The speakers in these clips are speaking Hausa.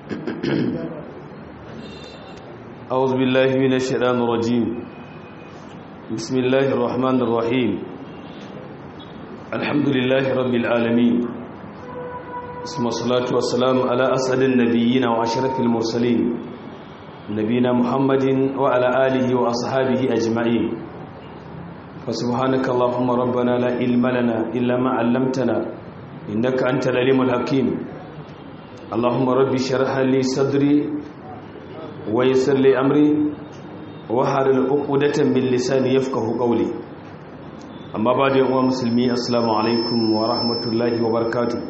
أعوذ بالله من الشيطان الرجيم بسم الله الرحمن الرحيم الحمد لله رب العالمين ثم الصلاة والسلام على أسعد النبيين وأشرف المرسلين نبينا محمد وعلى آله وأصحابه أجمعين فسبحانك اللهم ربنا لا علم لنا إلا ما علمتنا إنك أنت العليم الحكيم اللهم ربي شرح لي صدري ويسر لي أمري وحلل عقدة من لساني يفقه قولي أما بعد يا مسلمي السلام عليكم ورحمة الله وبركاته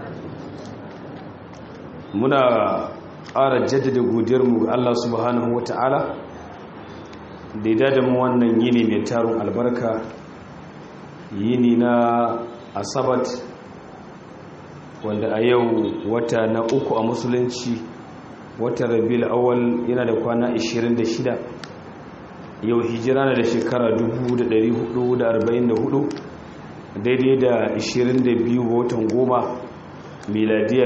muna ƙara jaddada godiyarmu ga Allah subhanahu wata'ala da ya dada mu wannan yini mai tarin albarka yini na asabat wanda a yau wata na uku a musulunci wata rabil awal yana da kwana 26 yau hijira na da shekara 1444 daidai da 22 ga watan goma miladiya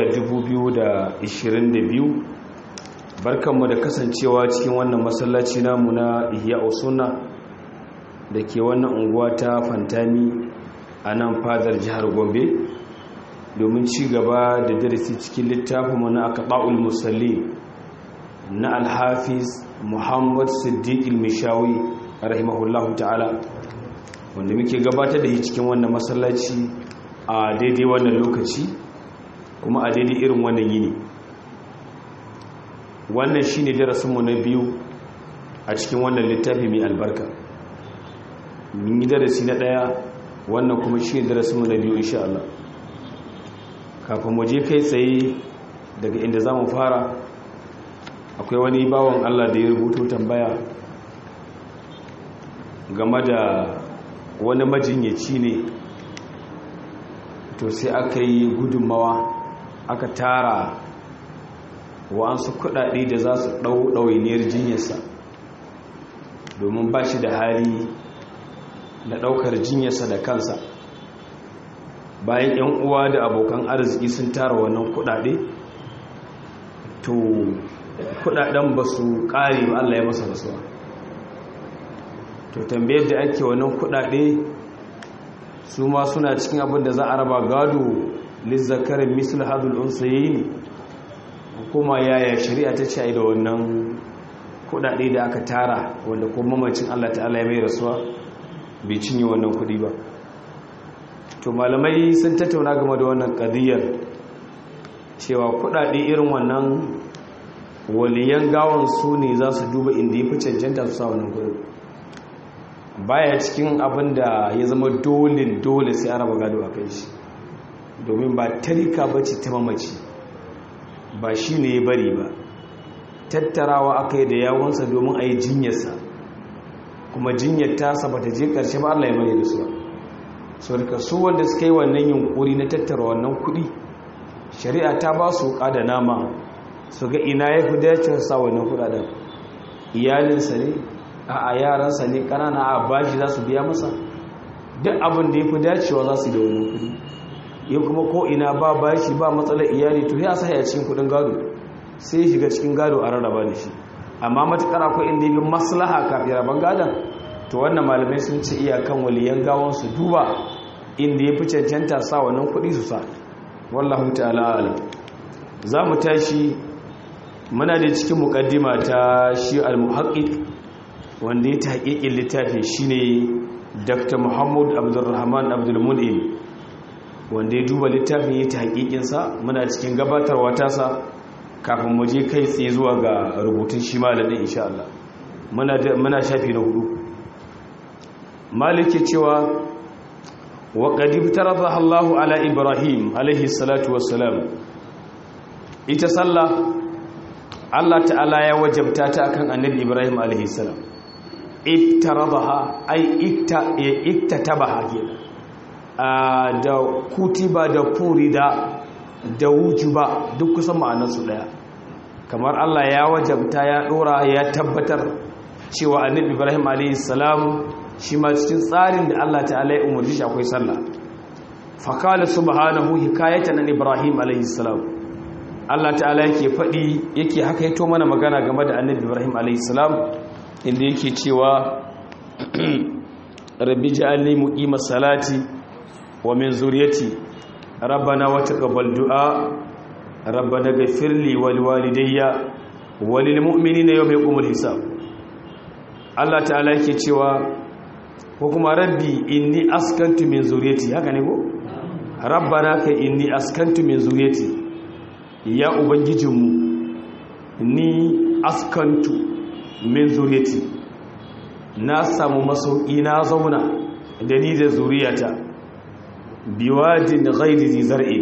2022 barkanmu da kasancewa cikin wannan masallaci namu na ihya usuna da ke wannan unguwa ta fantami a nan fadar jihar gombe domin ci gaba da darasi cikin littafinmu na akaɓa'ul musalli na alhafiz muhammad siddiq ilmishawi rahimahullahu ta'ala wanda muke gabatar da shi cikin wannan masallaci a daidai wannan lokaci kuma a daidai irin wannan yini wannan shi ne darasinmu na biyu a cikin wannan littafi mai albarka mun yi darasi na ɗaya wannan kuma shi ne darasinmu na biyu insha Allah kafin mu je kai tsaye daga inda za mu fara akwai wani bawan Allah da ya rubuto tambaya game da wani majinyaci ne to sai aka yi gudunmawa aka tara wa'ansu kudade da za su ɗau ɗawainiyar jinyarsa domin ba shi da hali da ɗaukar jinyarsa da kansa bayan 'yan uwa da abokan arziki sun tara wannan kudade to kudaden ba su ƙare ba Allah ya masa rasuwa to tambayar da ake wannan kudade su ma suna cikin abin da za a raba gado lizzakarin misal hadul unsayi kuma yaya shari'a ta ce da wannan kudade da aka tara wanda kuma mamacin Allah ta'ala ya mai rasuwa bai cinye wannan kudi ba to malamai sun tattauna game da wannan kadiyar cewa kudade irin wannan waliyan gawan su ne za su duba inda ya fi cancanta su sa wannan kudin baya cikin abin da ya zama dole dole sai a raba gado a kai shi domin ba tarika ba ce ta mamaci ba shi ne ya bari ba tattarawa aka yi da yawonsa domin a yi jinyarsa kuma jinyar tasa ba ta je ƙarshe ba allah ya mai da su so daga su wanda suka yi wannan yunkuri na tattara wannan kuɗi shari'a ta ba su da nama su ga ina ya fi dace sa wannan kuɗaɗen iyalinsa ne a yaransa ne ƙanana a bashi za su biya masa duk abin da ya fi dacewa za su da wannan kuɗi yin kuma ko ina ba bashi ba matsalar iyali to ya sa ya cikin kudin gado sai ya shiga cikin gado a rarraba da shi amma matukar akwai inda yi maslaha kafin raban gadon to wannan malamai sun ce iyakan waliyan gawon su duba inda ya fi cancanta sa wannan kudi su sa wallahu ta'ala alam za mu tashi muna da cikin mukaddima ta shi al-muhaqqiq wanda ya tahqiqin littafin shine Dr. Muhammad Abdulrahman Abdul Mun'im wanda ya duba littafin ya ta hakikinsa muna cikin gabatarwa tasa kafin mu je kai tsaye zuwa ga rubutun shi malamin insha Allah muna shafi na hudu malike cewa wa qadib tarada Allahu ala Ibrahim alaihi salatu wassalam ita sallah Allah ta'ala ya wajabta ta akan annabi Ibrahim alaihi salam iftaradaha ay ikta iktatabaha kenan da kutiba da furida da wujuba duk kusan ma'anarsu daya kamar Allah ya wajabta ya dora ya tabbatar cewa annabi Ibrahim alayhi salam shi ma cikin tsarin da Allah ta'ala ya umarci shi akwai sallah fa qala subhanahu hikayatan an Ibrahim alayhi salam Allah ta'ala yake faɗi yake haka yato mana magana game da annabi Ibrahim alaihissalam inda yake cewa rabbi ja'alni muqimas salati wa min zuriyati rabbana wa taqabbal du'a rabbana ghfir li wa liwalidayya wa lil mu'minina yawma yaqumul hisab Allah ta'ala yake cewa ko kuma rabbi inni askantu min zuriyati haka ne ko rabbana ka inni askantu min zuriyati ya ubangijinmu ni askantu min zuriyati na samu masauki na zauna da ni da zuriyata biwadin ghairi zar'i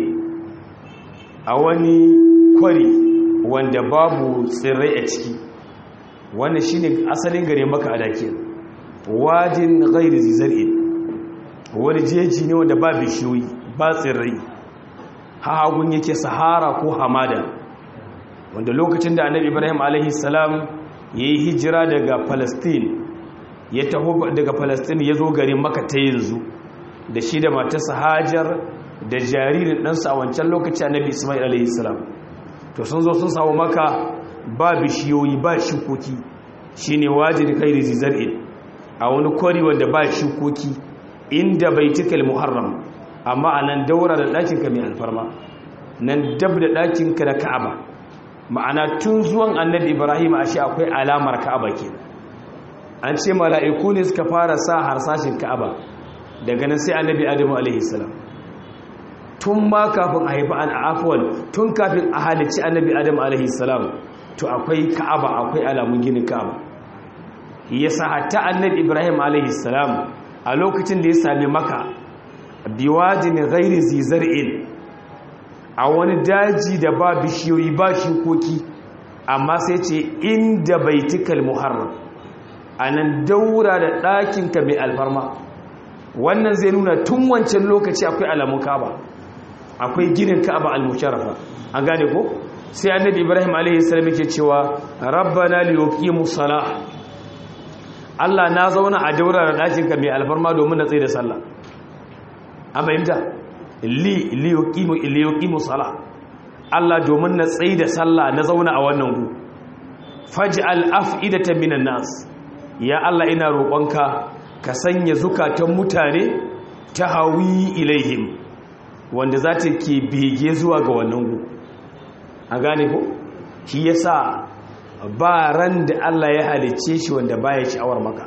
a wani kwari wanda babu tsirrai a ciki wannan shine asalin gare maka a dake wadin ghairi zar'i wani jeji ne wanda ba bishiyoyi ba tsirrai hagun yake sahara ko hamada wanda lokacin da annabi ibrahim alaihi salam ya yi hijira daga palestine ya taho daga palestine ya zo garin maka ta yanzu da shi da matarsa hajar da jaririn ɗansa a wancan lokaci annabi ismail alaihi salam to sun zo sun samu maka ba bishiyoyi ba shukoki shine wajin kai rizizar'in a wani kwari wanda ba shukoki inda baitikal muharram amma a nan daura da ɗakinka mai alfarma nan dab da ɗakinka da ka'aba ma'ana tun zuwan annabi ibrahim a shi akwai alamar ka'aba ke an ce mala'iku ne suka fara sa harsashin ka'aba daga nan sai annabi adamu alaihissalam tun ma kafin a haifi an afuwan tun kafin a halicci annabi adamu alaihissalam to akwai ka'aba akwai alamun ginin ka'aba yasa hatta annabi ibrahim alaihissalam a lokacin da ya sami maka biwajin ghairi zizar'in a wani daji da ba bishiyoyi ba shukoki amma sai ce inda baitikal muharram a nan daura da ɗakinka mai alfarma wannan zai nuna tun wancan lokaci akwai alamun kaba akwai ginin kaba al-musharrafa an gane ko sai annabi ibrahim a.s. yake cewa rabbana liyuqimu salah Allah na zauna a daura da ɗakinka mai alfarma domin na tsaye da sallah an fahimta li liyuqimu liyuqimu salah Allah domin na tsayi da sallah na zauna a wannan gu faj'al af'idatan minan nas ya Allah ina roƙonka ka sanya zukatan mutane ta hawi ilaihim wanda za ta ke bege zuwa ga wannan gu a gane ko shi yasa ba ran da Allah ya halicce shi wanda baya sha'awar maka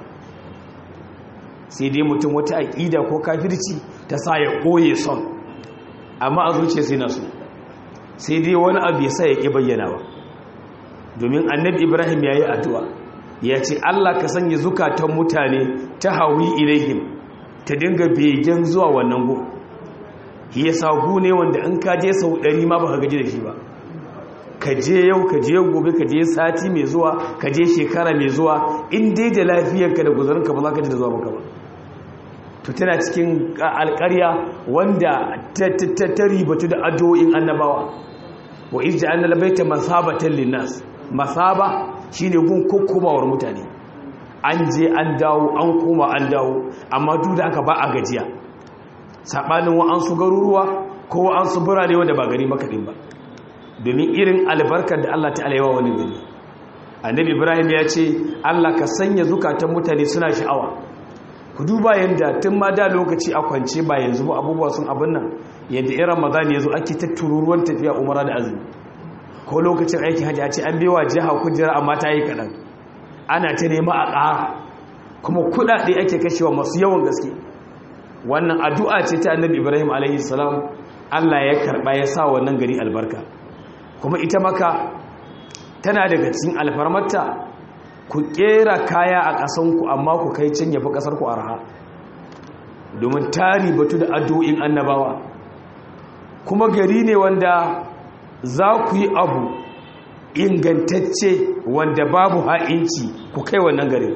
sai dai mutum wata aƙida ko kafirci ta sa ya koye son amma a zuciya sai na so sai dai wani abu ya sa ya ƙi bayyanawa domin annabi ibrahim ya yi addu'a ya ce allah ka sanya zukatan mutane ta hawi ilaihim ta dinga begen zuwa wannan go ya sagu ne wanda in ka je sau ɗari ma ba ka gaji da shi ba ka je yau ka je gobe ka je sati mai zuwa ka je shekara mai zuwa in dai da lafiyarka da guzarinka ba za ka ji da zuwa maka ba to tana cikin alƙarya wanda ta ribatu da addu'o'in annabawa wa izja annal baita masabatan linnas masaba shine gun kokkomawar mutane an je an dawo an koma an dawo amma duk da aka ba a gajiya sabanin wa an su garuruwa ko an su birane wanda ba gari makaɗin ba domin irin albarkar da Allah ta'ala yawa wani gari annabi ibrahim ya ce Allah ka sanya zukatan mutane suna sha'awa ku duba yadda tun ma da lokaci a kwance ba yanzu ba abubuwa sun abin nan yadda in ramadan ya zo ake ta tururuwan tafiya umara da azumi ko lokacin aiki hajji a ce an bewa jiha kujera amma ta yi kaɗan ana ta nema a ƙara kuma kuɗaɗe ake kashewa masu yawan gaske wannan addu'a ce ta annabi ibrahim alaihi salam allah ya karɓa ya sa wannan gari albarka kuma ita maka tana daga cikin alfarmarta ku kera kaya a ƙasanku amma ku kai can yafi ƙasarku arha domin tari batu da addu'in annabawa kuma gari ne wanda za ku yi abu ingantacce wanda babu ha'inci ku kai wannan gari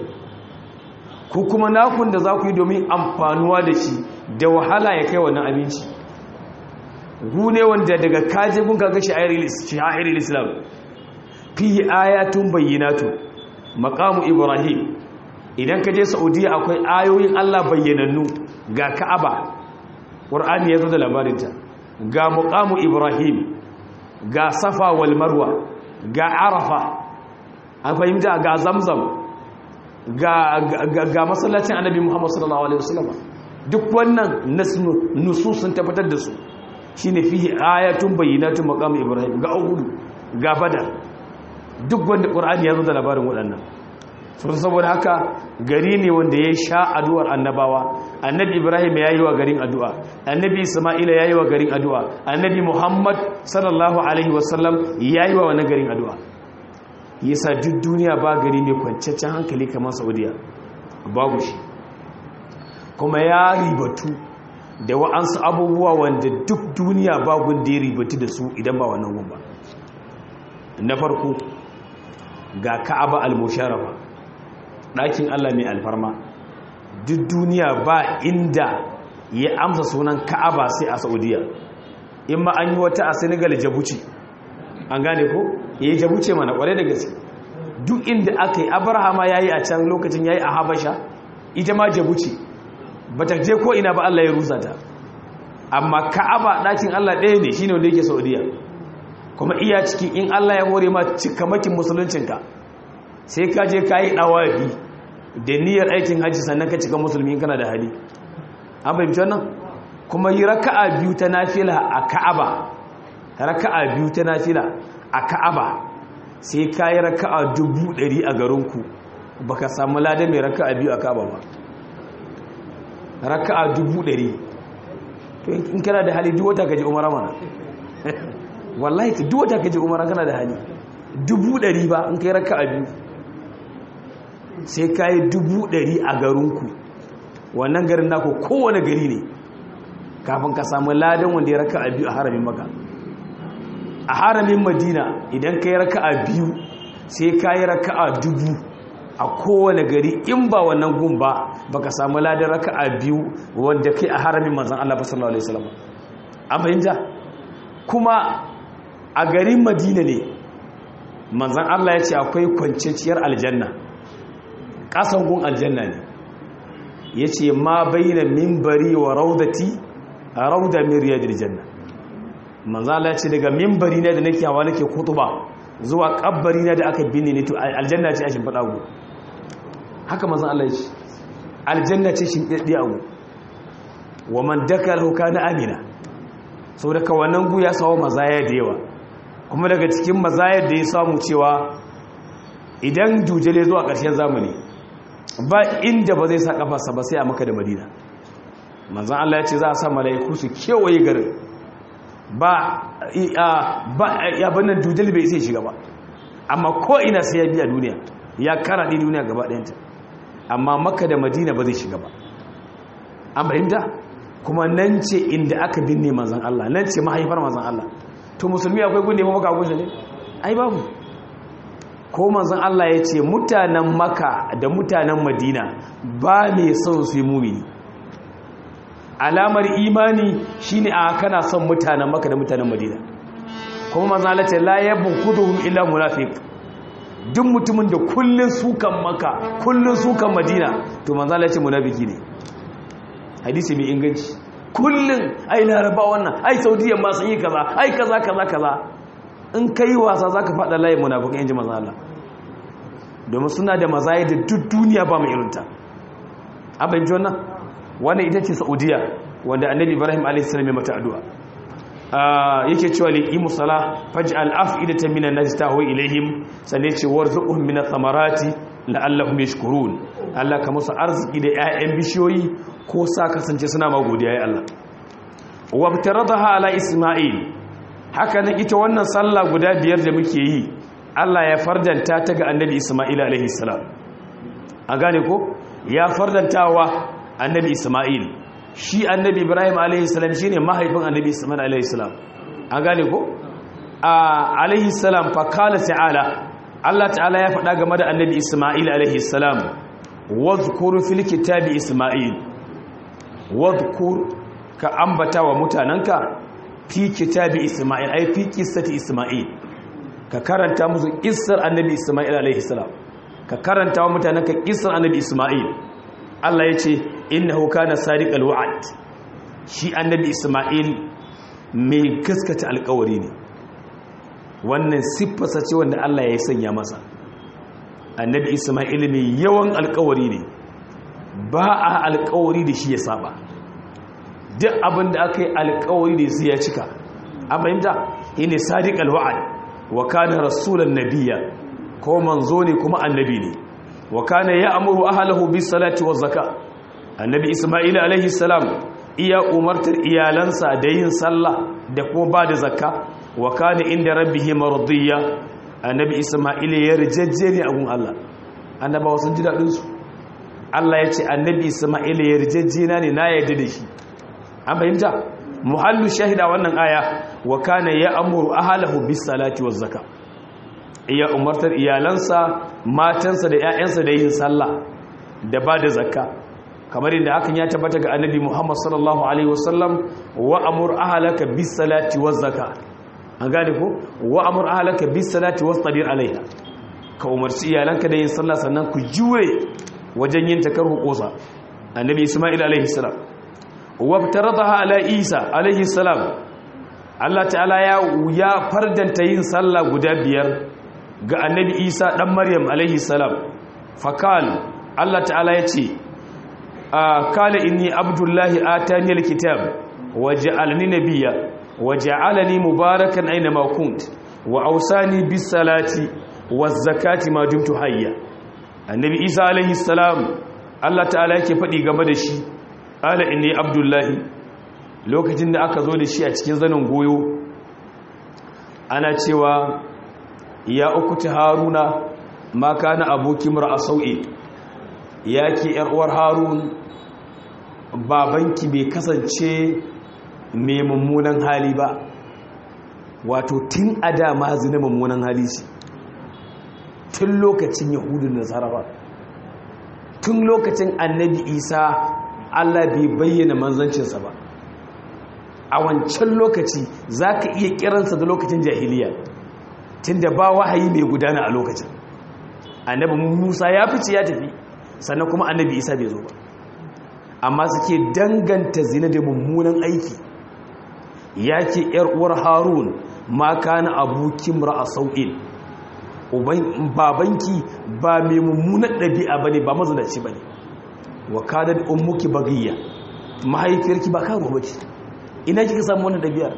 ku kuma nakun da za ku yi domin amfanuwa da shi da wahala ya kai wannan abinci gu ne wanda daga kaje gun kaga sha'irar islam fiye ayatun bayyanatu makamu ibrahim idan ka je saudiya akwai ayoyin allah bayyanannu ga ka'aba ƙur'ani ya zo da labarinta ga makamu ibrahim ga safa wal marwa ga arafa an fahimta ga zamzam ga, ga, ga masallacin annabi muhammad sallallahu alaihi wasallam duk wannan nusu sun tabbatar da su shine fihi ayatun bayyinatun maqam ibrahim ga uhudu ga badar duk wanda qur'ani ya zo da labarin waɗannan sun saboda haka gari ne wanda ya sha addu'ar annabawa annabi ibrahim ya yi wa garin addu'a annabi isma'ila ya yi wa garin addu'a annabi muhammad sallallahu alaihi wasallam ya yi wa wani garin addu'a yasa duk duniya ba gari mai kwanciyar hankali kamar saudiya babu shi kuma ya ribatu da wa'ansu abubuwa wanda duk duniya babu da ya ribatu da su idan ba wannan gumba na farko ga ka'aba al-musharafa ɗakin Allah mai alfarma duk duniya ba inda ya amsa sunan ka'aba sai a saudiya in ma an yi wata a senegal jabuci an gane ko ya yi jabuce mana kware da gaske duk inda aka yi abrahama ya yi a can lokacin ya yi a habasha ita ma jabuci ba ta je ko ina ba Allah ya rusa ta amma ka'aba ɗakin Allah ɗaya ne shine wanda yake saudiya kuma iya cikin in Allah ya hore ma cikamakin musuluncinka sai ka je ka yi ɗawafi da niyyar aikin hajji sannan ka cika musulmi kana da hali an fahimci wannan kuma yi raka'a biyu ta nafila a ka'aba raka'a biyu ta nafila a ka'aba sai ka yi raka'a dubu ɗari a garinku ba ka samu lada mai raka'a biyu a ka'aba ba raka'a dubu ɗari to in kana da hali duwata ka ji umara mana wallahi ka duwata ka ji umara kana da hali dubu ɗari ba in ka yi raka'a biyu sai ka yi dubu ɗari a garinku wannan garin naku kowane gari ne kafin ka samu ladan wanda ya raka a biyu a haramin maka a haramin madina idan ka yi raka a biyu sai ka yi raka a dubu a kowane gari in ba wannan gun ba ba ka samu ladan raka a biyu wanda kai a haramin manzan Allah sallallahu alaihi wasallam an fahimta kuma a garin madina ne manzan Allah ya ce akwai kwanciyar aljanna ƙasan gun aljanna ne ya ce ma bayyana mimbari wa raudati a rauda min riyadil janna manzala ce daga mimbari na da nake hawa nake kutuba zuwa kabbari na da aka binne ne to aljanna ce a shimfiɗa gu haka manzan Allah ya ce aljanna ce shimfiɗaɗɗi a gu wa man daka lauka na amina sau daga wannan gu ya sawo mazaya da yawa kuma daga cikin mazayar da ya samu cewa idan dujale zuwa ƙarshen zamani ba inda ba zai sa kafarsa ba sai a maka da madina manzan Allah ya ce za a sa mala'iku su kewaye garin ba ya bannan dujal bai sai shiga ba amma ko ina sai ya biya duniya ya karaɗe duniya gaba ɗayanta amma maka da madina ba zai shiga ba an fahimta kuma nan ce inda aka binne manzan Allah nan ce mahaifar manzan Allah to musulmi akwai gunne ma maka gunne ne ai babu ko manzon Allah ya ce mutanen maka da mutanen madina ba mai son su yi mumini alamar imani shine a kana son mutanen maka da mutanen madina kuma manzon Allah ce la yabquduhum illa munafiq duk mutumin da kullun sukan maka kullun sukan madina to manzon Allah ya ce munafiki ne hadisi mai inganci kullun ai laraba wannan ai saudiya ma sun yi kaza ai kaza kaza kaza in ka yi wasa za ka faɗa layin munafukan yanji maza Allah domin suna da mazaye da duk duniya ba mai irinta abin ji wannan wannan ita ce saudiya wanda annabi ibrahim a.s. ya mata addu'a yake cewa li imu sala faji al'af'idata minan nasi ta hau ilaihim sannan ce warzuquhum min ath-thamarati la'allahum yashkurun Allah ka musu arziki da 'ya'yan bishiyoyi ko sa kasance suna ma godiya ya Allah wabtaradaha ala isma'il haka nan ita wannan sallah guda biyar da muke yi Allah ya fardanta ta ga annabi Isma'il alaihi salam an gane ko ya fardantawa annabi Isma'il shi annabi Ibrahim alaihi salam shine mahaifin annabi Isma'il alaihi salam an gane ko a alaihi salam fa qala ta'ala Allah ta'ala ya faɗa game da annabi Isma'il alaihi salam wadhkur fil kitabi Isma'il wadhkur ka ambata wa mutananka fi kitabi Isma'il ai fi qissati Isma'il ka karanta musu qissar annabi Isma'il alaihi salam ka karanta wa mutanen ka qissar annabi Isma'il Allah yace innahu kana sadiqal wa'd shi annabi Isma'il mai gaskata alƙawari ne wannan siffarsa ce wanda Allah ya sanya masa annabi isma'il mai yawan alkawari ne ba a alkawari da shi ya saba duk abin da aka yi alkawari da su ya cika an fahimta ne sadiq alwa'ad wa kana rasulan nabiyya ko manzo ne kuma annabi ne wa kana ya'muru ahlahu bis salati waz zakat annabi isma'il alaihi salam iya umartar iyalansa da yin sallah da kuma ba da zakka wa kana inda rabbihi mardiya annabi isma'il ya rijajje ne a gun Allah annabawa sun ji dadin su Allah ya ce annabi isma'il ya rijajje na ne na yarda da shi an fahimta muhallu shahida wannan aya wa kana ya'muru ahlahu bis salati waz zakat iya umartar iyalansa matansa da 'ya'yansa da yin sallah da ba da zakka kamar inda hakan ya tabbata ga annabi Muhammad sallallahu alaihi wasallam wa amur ahlaka bis salati waz zakat an gane ko wa amur ahlaka bis salati wastabir alaiha ka umarci iyalanka da yin sallah sannan ku jure wajen yin takarhu kosa annabi Isma'il alaihi salam wa taradaha ala Isa alaihi salam Allah ta'ala ya ya fardanta yin sallah guda biyar ga annabi isa ɗan maryam alaihi salam fakal allah ta'ala ya ce a kala inni abdullahi atani alkitab wa ja'alani nabiyya wa ja'alani mubarakan aina ma kunt wa awsani bis salati waz zakati ma dumtu hayya annabi isa alaihi salam allah ta'ala yake faɗi game da shi kala inni abdullahi lokacin da aka zo da shi a cikin zanin goyo ana cewa ya uku ta haruna ma kana abokin mura a sau'i ya ke uwar harun babanki bai kasance mai mummunan hali ba wato tun a dama zina mummunan hali ce tun lokacin yahudun da sarrafa tun lokacin annabi isa allah bai bayyana manzancinsa ba a wancan lokaci za ka iya kiransa da lokacin jahiliya tunda ba wahayi mai gudana a lokacin annabi musa ya fice ya tafi sannan kuma annabi isa bai zo ba amma suke danganta zina da mummunan aiki ya ce yar uwar harun ma kana abuki a sau'in babanki ba mai mummunan ɗabi'a ba ne ba mazanaci ba ne wa kanar ummuki bagayya mahaifiyarki ba karuwa ba ce ina kika samu wannan ɗabi'ar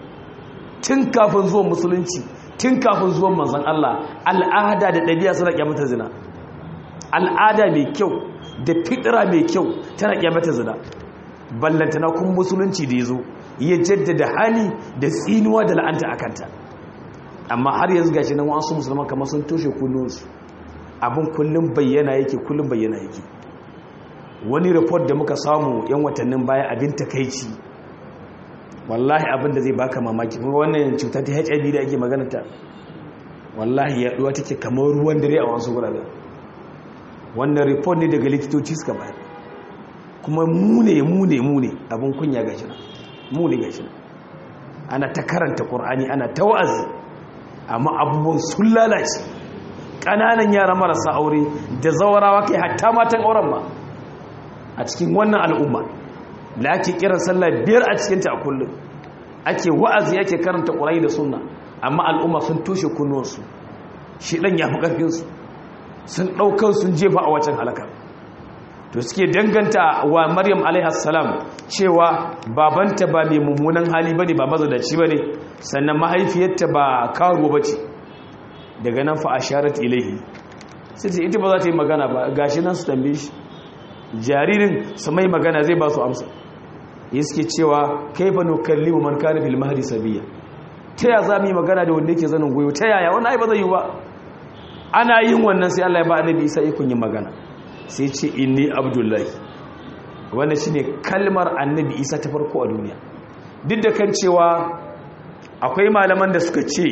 tun kafin zuwan musulunci tun kafin zuwan manzan Allah al'ada da ɗabi'a suna kyamata zina al'ada mai kyau da fitira mai kyau tana kyamata zina ballantana kuma musulunci da ya zo ya jaddada hali da tsinuwa da la'anta a kanta amma har yanzu gashi nan wasu musulman kamar sun toshe kullunsu abin kullum bayyana yake kullum bayyana yake wani report da muka samu yan watannin baya abin takaici wallahi abin da zai baka mamaki kuma wannan cuta ta HIV da ake magana ta wallahi yaduwa take kamar ruwan dare a wasu gurare wannan report ne daga likitoci suka bayar kuma mu ne mu ne mu ne abin kunya gashi nan mu ne gashi nan ana ta karanta qur'ani ana ta wa'azi amma abubuwan sun lalace ƙananan yara marasa aure da zawarawa kai hatta matan auren ma a cikin wannan al'umma da ake kiran sallah biyar a cikinta a kullum ake wa'azi ake karanta ƙurai da sunna amma al'umma sun toshe kunnuwansu shi ɗan ya fi ƙarfinsu sun ɗaukar sun jefa a wacan halakar to suke danganta wa maryam alaihassalam cewa babanta ba mai mummunan hali ba ne ba mazadaci ba ne sannan mahaifiyarta ba karuwa ba ce daga nan fa a sharat ilaihi sai ce ita ba za ta yi magana ba gashi nan su tambaye shi jaririn su mai magana zai ba su amsa ya suke cewa kai fa nukalli wa man kana fil mahdi sabiya ta ya za mu yi magana da wanda yake zanin goyo ta yaya wannan ai ba zai yi ba ana yin wannan sai Allah ya ba annabi Isa ikon yin magana sai ce inni abdullahi wannan shine kalmar annabi Isa ta farko a duniya duk da kan cewa akwai malaman da suka ce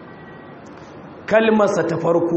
kalmarsa ta farko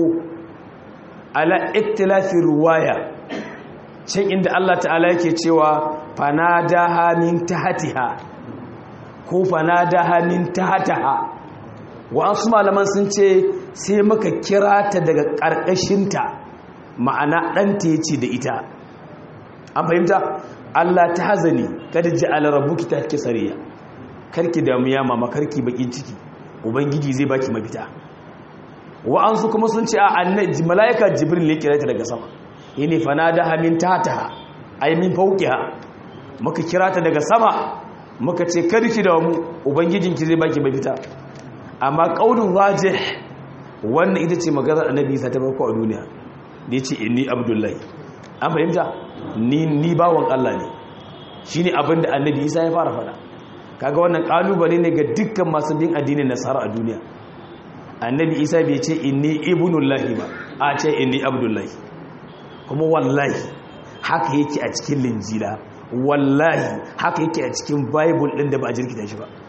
ala iktilafin ruwaya can inda Allah ta'ala yake cewa fanadaha min tahtiha ko fanadaha min tahtaha wa'ansu malaman sun ce sai muka kira ta daga ƙarƙashinta ma'ana ɗanta ya ce da ita an fahimta Allah ta hazani kada ji alarabuki ta ke sariya karki damu ya mama karki bakin ciki ubangiji zai baki mafita wa'ansu kuma sun ce a annabi malaika jibril ne kira ta daga sama yene fanadaha min tahtaha ay min fawqiha muka kira ta daga sama muka ce karki da mu ubangijinki zai baki mafita amma qaulun wajih wannan ita ce maganar annabi Isa ta farko a duniya da yace inni abdullahi an fahimta ni ni bawon Allah ne shine abin da annabi Isa ya fara fada kaga wannan kalubale ne ga dukkan masu bin addinin nasara a duniya annabi Isa bai ce inni ibnullahi ba a ce inni abdullahi kuma wallahi haka yake a cikin linjila wallahi haka yake a cikin bible din da ba a jirkita shi ba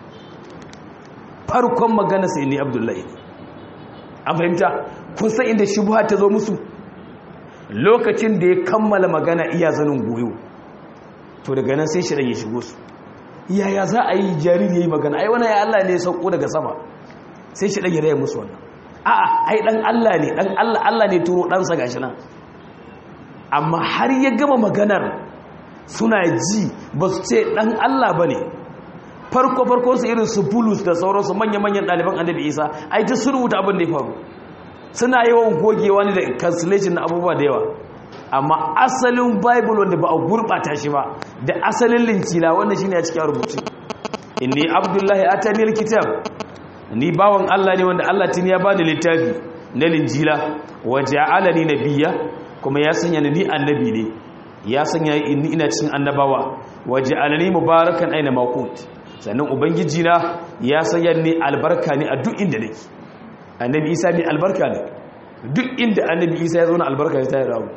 farkon magana sai inni abdullahi an fahimta kun san inda shubha ta zo musu lokacin da ya kammala magana iya zanin goyo to daga nan sai shirin ya shigo su yaya za a yi jariri ya yi magana ai wani ya Allah ne ya sauko daga sama sai shirin ya raya musu wannan a'a ai dan Allah ne dan Allah Allah ne turo ɗansa gashi nan amma har ya gama maganar suna ji ba su ce dan Allah ba ne farko farko su irin su bulus da sauransu manya-manyan ɗaliban annabi isa ai ta sun rubuta abin da ya faru suna yawan gogewa ne da cancellation na abubuwa da yawa amma asalin bible wanda ba a gurɓata shi ba da asalin lincila wanda shine a cikin rubuce inni abdullahi atani alkitab ni bawan Allah ne wanda Allah tuni ya bani littafi na linjila wa ja'alani nabiyya kuma ya sanya ni annabi ne ya sanya ni ina cikin annabawa wa ja'alani mubarakan aina ma sannan ubangiji na ya sanya ni albarka ne a duk inda nake annabi isa mai albarka ne duk inda annabi isa ya zo na albarka ta yi rawu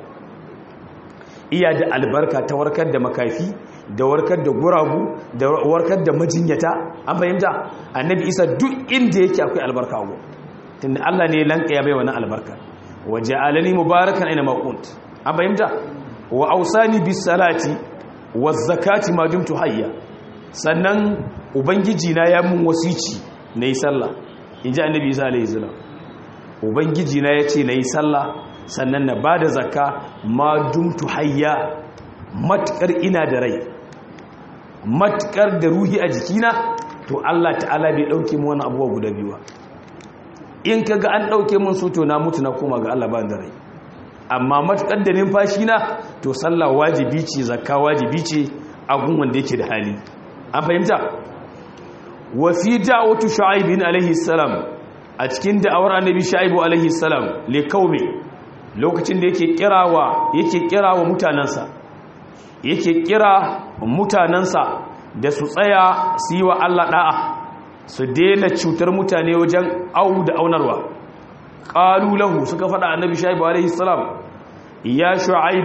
iya da albarka ta warkar da makafi da warkar da guragu da warkar da majinyata an fahimta annabi isa duk inda yake akwai albarka a tunda allah ne lanka ya bai wani albarka wa ja'alani mubarakan aina ma an fahimta wa ausani bis salati wa zakati ma dumtu hayya sannan ubangiji na ya mun wasici na yi sallah in ji annabi isa alaihi salam ubangiji na ya ce na yi sallah sannan na ba da zakka ma dumtu hayya matukar ina da rai matukar da ruhi a jikina to allah ta'ala bai ɗauke mu wani abuwa guda biyuwa in ka ga an ɗauke mun su to na mutu na koma ga allah ba da rai amma matukar da numfashi na to sallah wajibi ce zakka wajibi ce a gun wanda yake da hali an fahimta wa fi da'watu shu'aib alaihi salam a cikin da'awar annabi shu'aib alaihi salam li qaumi lokacin da yake kirawa yake kirawa mutanansa yake kira mutanansa da su tsaya su yi wa Allah da'a su daina cutar mutane wajen au da aunarwa qalu lahu suka fada annabi shu'aib alaihi salam ya shu'aib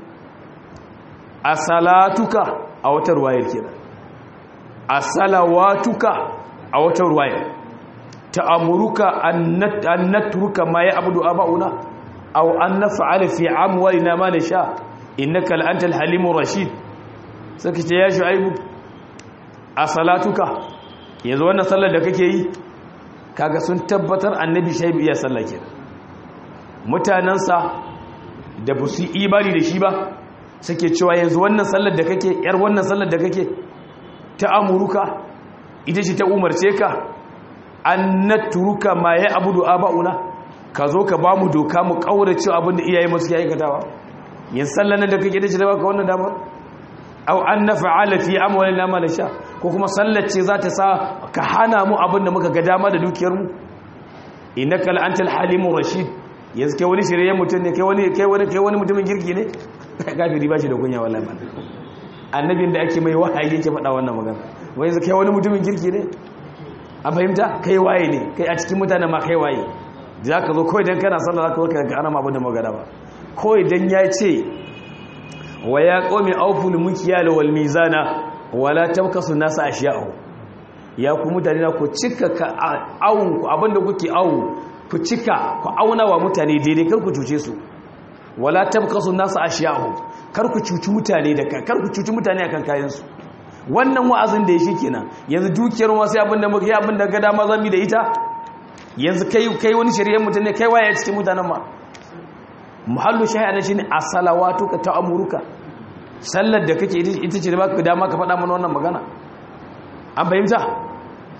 asalatuka a wata ruwayar kenan a salawatuka a wata ruwaya ta'amuruka an natruka ma ya abudu aba'una aw an naf'ala fi amwalina ma nasha innaka la antal halimur rashid saka ce ya shu'aibu a salatuka yanzu wannan sallar da kake yi kaga sun tabbatar annabi shaibu iya sallah ke mutanansa da ba su imani da shi ba suke cewa yanzu wannan sallar da kake yar wannan sallar da kake ta amuruka ita ce ta umarce ka an naturuka ma ya abudu aba'una ka zo ka ba mu doka mu kaurace abin da iyaye masu yayi katawa yin sallan da kake da shi da baka wannan damar aw an naf'ala fi amwalina ma nasha ko kuma sallar ce za ta sa ka hana mu abin da muka ga dama da dukiyar mu innaka la antal halimur rashid yanzu kai wani shirye mutum ne kai wani kai wani kai wani mutumin girki ne kafiri ba shi da kunya wallahi annabin da ake mai wahayi yake faɗa wannan magana wai yanzu kai wani mutumin kirki ne a fahimta kai waye ne kai a cikin mutane ma kai waye za ka zo kawai don kana sallah za ka warka ga ana abin da magana ba kawai don ya ce wa ya ƙomi auful mukiya da wal mizana wala tabkasu nasa ashiya'u ya ku mutane na ku cika ka awun ku abinda kuke awu ku cika ku auna wa mutane daidai kar ku cuce su wala tabkasu nasa ashiya'u kar ku cuci mutane da kar ku cuci mutane akan kayansu wannan wa'azin da ya shi kenan yanzu dukiyar wasu abinda muka yi abinda ga dama zami da ita yanzu kai kai wani shari'ar mutum ne kai waye cikin mutanen ma muhallu shahada shine as-salawatu ka ta'amuruka sallar da kake ita ce da baka dama ka faɗa mana wannan magana an fahimta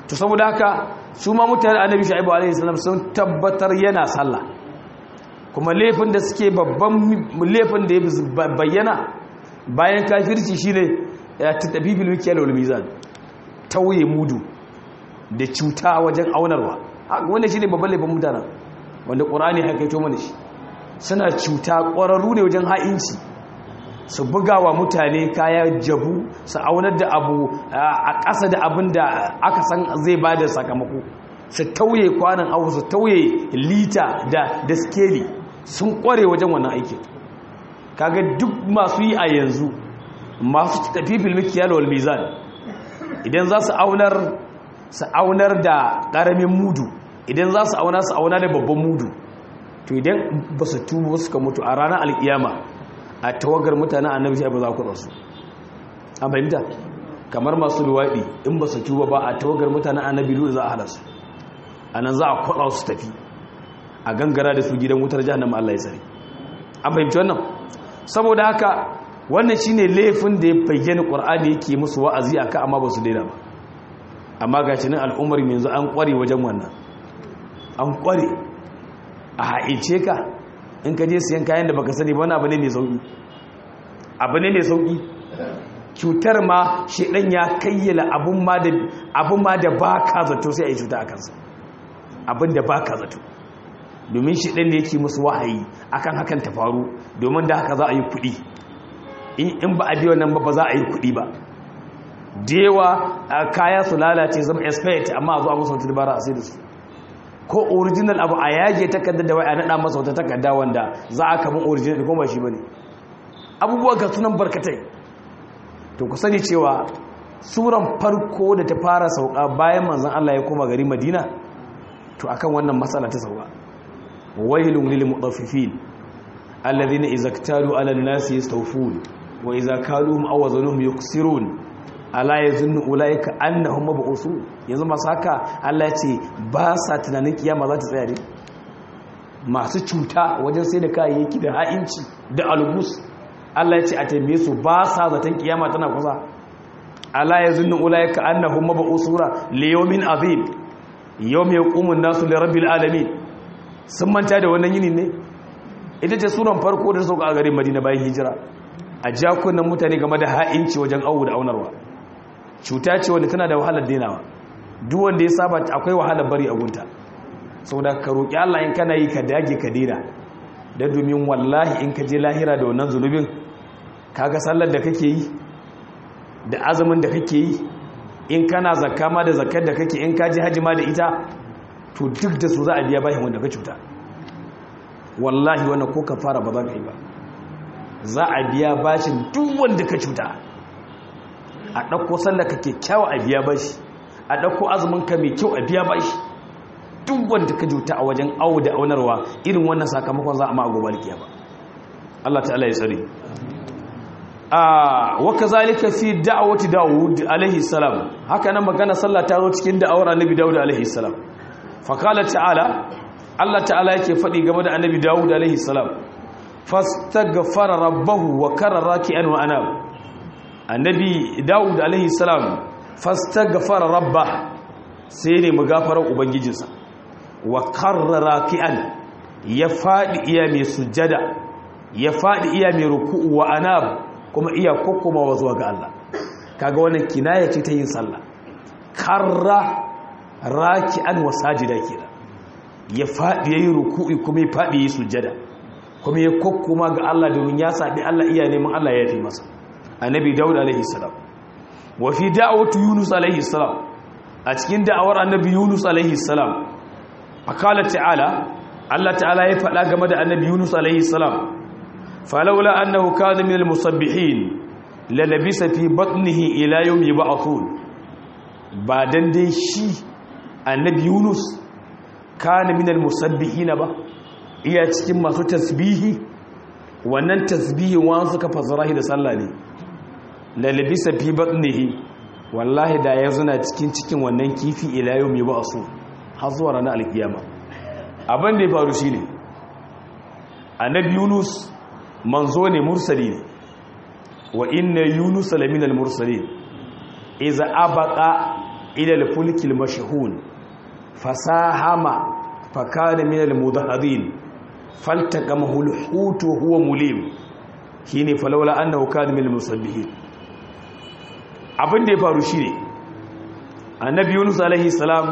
to saboda haka su ma mutane annabi shu'aibu alaihi salam sun tabbatar yana sallah kuma laifin da suke babban laifin da ya bayyana bayan kafirci shine ya tafi bil mikyal wal mizan tauye mudu da cuta wajen aunarwa wanda shine babban laifin mutanen wanda qur'ani ya kaito mana shi suna cuta ƙwararru ne wajen ha'inci su buga wa mutane kaya jabu su aunar da abu a ƙasa da abin da aka san zai ba da sakamako su tauye kwanan abu su tauye lita da skeli sun ƙware wajen wannan aikin kaga duk masu yi a yanzu masu tafi filmiki yalwal mizan idan za su aunar su aunar da ƙaramin mudu idan za su auna su auna da babban mudu to idan ba su tubo suka mutu a ranar alkiyama a tawagar mutanen annabi shi ba za ku rasu an fahimta kamar masu luwaɗi in ba su tuba ba a tawagar mutanen annabi lu za a hada su a nan za a kwaɗa su tafi a gangara da su gidan wutar jahannama Allah ya tsare an fahimci wannan saboda haka wannan shine laifin da ya bayyana qur'ani yake musu wa'azi aka amma ba su daina ba amma ga cinin al'ummar yanzu an kware wajen wannan an kware a haice ka in ka je siyan kayan da baka sani ba wani abu ne mai sauki abu ne mai sauki cutar ma shedan ya kayyala abun ma da abun ma da baka zato sai a yi cuta a kansa abin da baka zato domin shedan ne yake musu wahayi akan hakan ta faru domin da haka za a yi kuɗi in ba a biyo nan ba ba za a yi kuɗi ba dewa kaya su lalace zama expect amma a zo a musu wata dabara a sai da su ko original abu a yage takardar da wai a nada masa wata takarda wanda za a kamun original ko ba shi bane abubuwa ga sunan barkatai to ku sani cewa suran farko da ta fara sauka bayan manzon Allah ya koma gari Madina to akan wannan matsala ta sauka wailun lil mutaffifin alladhina idza iktalu ala an-nasi yastawfun wa idza kaluhum aw wazanuhum yuksirun ala yazunnu ulaika annahum mab'usun yanzu masu haka Allah ya ce ba sa tunanin kiyama za ta tsaya ne masu cuta wajen sai da kayayyaki da ha'inci da algus Allah ya ce a taimake su ba sa zaton kiyama tana kusa ala yazunnu ulaika annahum mab'usura li yawmin azim yawm yaqumu an-nasu li rabbil alamin sun manta da wannan yini ne ita ce suran farko da sauka a garin Madina bayan hijira a jakunan mutane game da ha'inci wajen awu da aunarwa cuta ce wanda tana da wahalar denawa duk wanda ya saba akwai wahalar bari a gunta saboda ka roƙi Allah in kana yi ka dage ka dena da domin wallahi in ka je lahira da wannan zunubin kaga sallar da kake yi da azumin da kake yi in kana zakka ma da zakkar da kake in ka je haji ma da ita to duk da su za a biya bayan wanda ka cuta wallahi wannan ko ka fara ba za ka yi ba za a biya bashin duk wanda ka cuta a ɗauko sallar ka kyakkyawa a biya bashi a ɗauko azumin ka mai kyau a biya bashi duk wanda ka juta a wajen awo da aunarwa irin wannan sakamakon za a ma gobe ba Allah ta'ala ya tsare a wa kazalika fi da'wati Dawud alaihi salam haka nan magana sallah ta zo cikin da'awar annabi Dawud alaihi salam fa qala ta'ala Allah ta'ala yake faɗi game da annabi Dawud alaihi salam fastaghfara rabbahu wa karra raki'an wa anab annabi Dawud alaihi salam fastaghfara rabbah sai ne magafarar ubangijinsa wa karra raki'an ya faɗi iya mai sujjada ya faɗi iya mai ruku'u wa anab kuma iya kokkomawa zuwa ga Allah kaga wannan kinaya ce ta yin sallah karra raki'an wa sajida kira ya faɗi yayi ruku'i kuma ya faɗi yayi sujjada kuma ya kokkoma ga Allah domin ya sabi Allah iya neman Allah ya yi masa annabi Dawud alaihi salam wa fi da'wati Yunus alaihi salam a cikin da'awar annabi Yunus alaihi salam akala ta'ala Allah ta'ala ya faɗa game da annabi Yunus alaihi salam falawla annahu kana min al-musabbihin la labisa fi batnihi ila yawm yub'athun ba dan dai shi annabi Yunus kana min al-musabbihin ba iya cikin masu tasbihi wannan tasbihi wa suka fasara da sallah ne la labisa fi batnihi wallahi da ya zuna cikin cikin wannan kifi ila yawm yub'athun har zuwa ranar alkiyama abin da ya faru shi ne annabi yunus manzo ne mursali ne wa inna yunus laminal mursali iza abaka ila al-fulki al-mashhun fasahama fakana min al-mudahadin faltaqamahu al-hut huwa mulim shine falawla annahu kana min al-musabbihin abin da ya faru shine annabi Yunus alaihi salam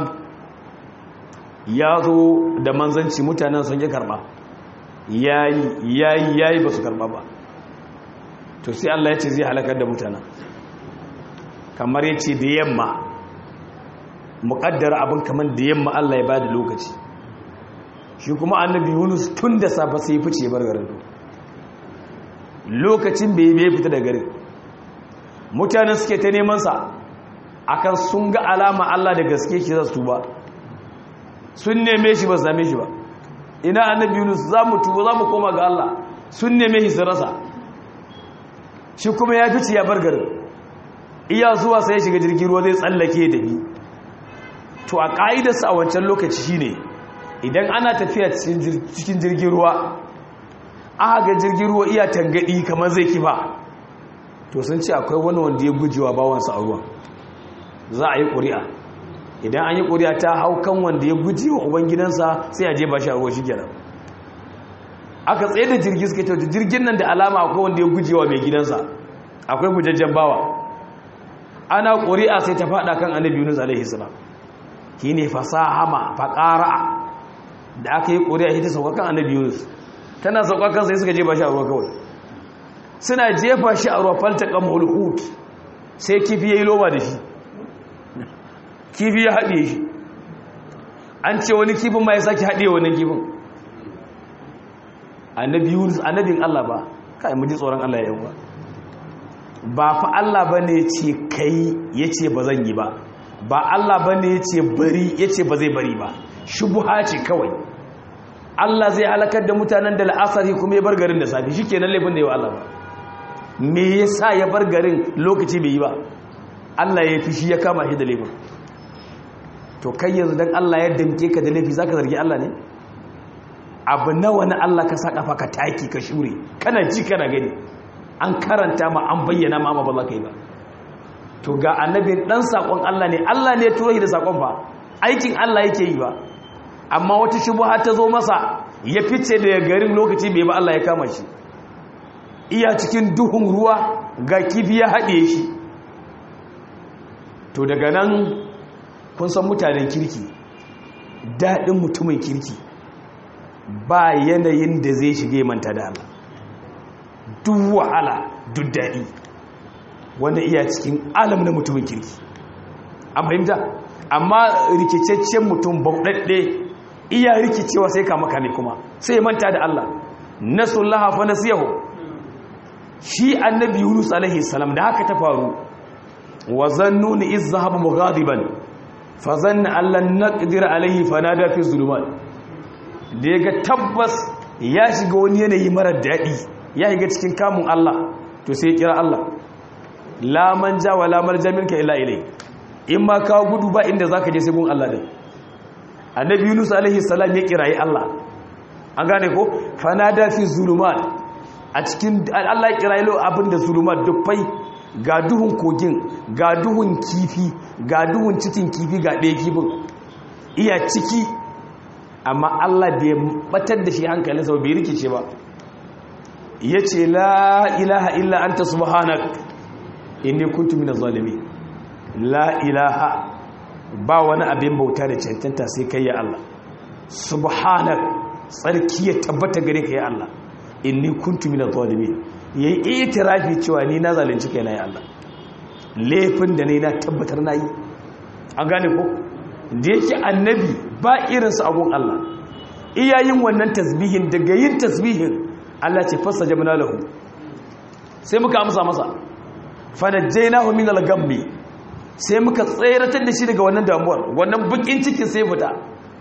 ya zo da manzanci mutanen sun yi karba yayi yayi yayi ba su karba ba to sai Allah ya ce zai halakar da mutanen kamar ya ce da yamma muƙaddar abin kamar da yamma Allah ya ba da lokaci shi kuma annabi yunus tun da safe sai ya fice bar garin lokacin bai bai fita da garin mutanen suke ta neman sa akan sun ga alama Allah da gaske shi za su tuba sun neme shi ba su same shi ba ina annabi yunus za mu tuba za mu koma ga Allah sun neme shi su rasa shi kuma ya fice ya bar garin iya zuwa sai ya shiga jirgin ruwa zai tsallake da bi to a ƙa'idarsa a wancan lokaci shine idan ana tafiya cikin jirgin ruwa aka ga jirgin ruwa iya tangadi kamar zai kifa to sun ce akwai wani wanda ya gujewa bawansa a ruwa za a yi ƙuri'a idan an yi ƙuri'a ta hau kan wanda ya guje wa ubangidansa sai a je ba shi a ruwa shi kenan aka tsaye da jirgi suka ce jirgin nan da alama akwai wanda ya guje wa mai gidansa akwai gujajjen bawa ana ƙuri'a sai ta faɗa kan annabi yunus alaihi salam shi ne fasahama faƙara da aka yi ƙuri'a shi ta sauƙaƙan annabi yunus tana sauƙaƙan sai suka jefa shi a ruwa kawai suna jefa shi a ruwa falta ƙamhul hut sai kifi ya yi loma da shi kifi ya haɗe shi an ce wani kifin ma ya sake haɗe wani kifin annabi yunus annabin allah ba kai mu ji tsoron allah ya yi ba fa allah ba ne ce kai ya ce ba zan yi ba ba Allah ba ne ya ce bari ya ce ba zai bari ba shubuha ce kawai Allah zai halakar da mutanen da la'asari kuma ya bar garin da safi shi kenan laifin da yi wa Allah ba me ya sa ya bar garin lokaci bai yi ba Allah ya fi shi ya kama shi da laifin to kai yanzu don Allah ya damke ka da laifi za ka zargi Allah ne abu nawa na Allah ka sa kafa ka taki ka shure kana ji kana gani an karanta ma an bayyana ma ba za ka yi ba to ga annabi dan sakon Allah ne Allah ne ya turo shi da sakon ba aikin Allah yake yi ba amma wata shubha ta zo masa ya fice da garin lokaci bai ba Allah ya kama shi iya cikin duhun ruwa ga kifi ya haɗe shi to daga nan kun san mutanen kirki daɗin mutumin kirki ba yanayin da zai shige manta da Allah duk wahala duk daɗi wanda iya cikin alam na mutumin kirki an fahimta amma rikicaccen mutum bauɗaɗɗe iya rikicewa sai kama kame kuma sai ya manta da Allah nasullaha fa nasiyahu shi annabi Yunus alaihi salam da haka ta faru wa zannuni iz zahaba mughadiban fa zanna allan naqdir alaihi fanada fi zulumat da yaga tabbas ya shiga wani yanayi mara daɗi ya shiga cikin kamun Allah to sai ya kira Allah la manja wa la marja minka illa ilai in ma kawo gudu ba inda zaka je sai gun Allah din annabi Yunus alaihi salam ya kirayi Allah an gane ko fanada fi zulumat a cikin Allah ya kirayi lo abinda zulumat dufai ga duhun kogin ga duhun kifi ga duhun cikin kifi ga ɗaya kifin iya ciki amma Allah bai batar da shi hankalinsa ba bai rikice ba ya ce la ilaha illa anta subhanak inni kuntu minaz zalimin la ilaha ba wani abin bauta da cancanta sai kai ya Allah subhanak tsarki ya tabbata gare ka ya Allah inni kuntu minaz zalimin yayi itirafi cewa ni na zalunci kai na ya Allah laifin da ne na tabbatar nayi an gane ko da yake annabi ba irinsu abun Allah iyayin wannan tasbihin daga yin tasbihin Allah ce fasa jamina lahu sai muka amsa masa fanajjainahu min al-gammi sai muka tsayratar da shi daga wannan damuwar wannan bukin cikin sai fita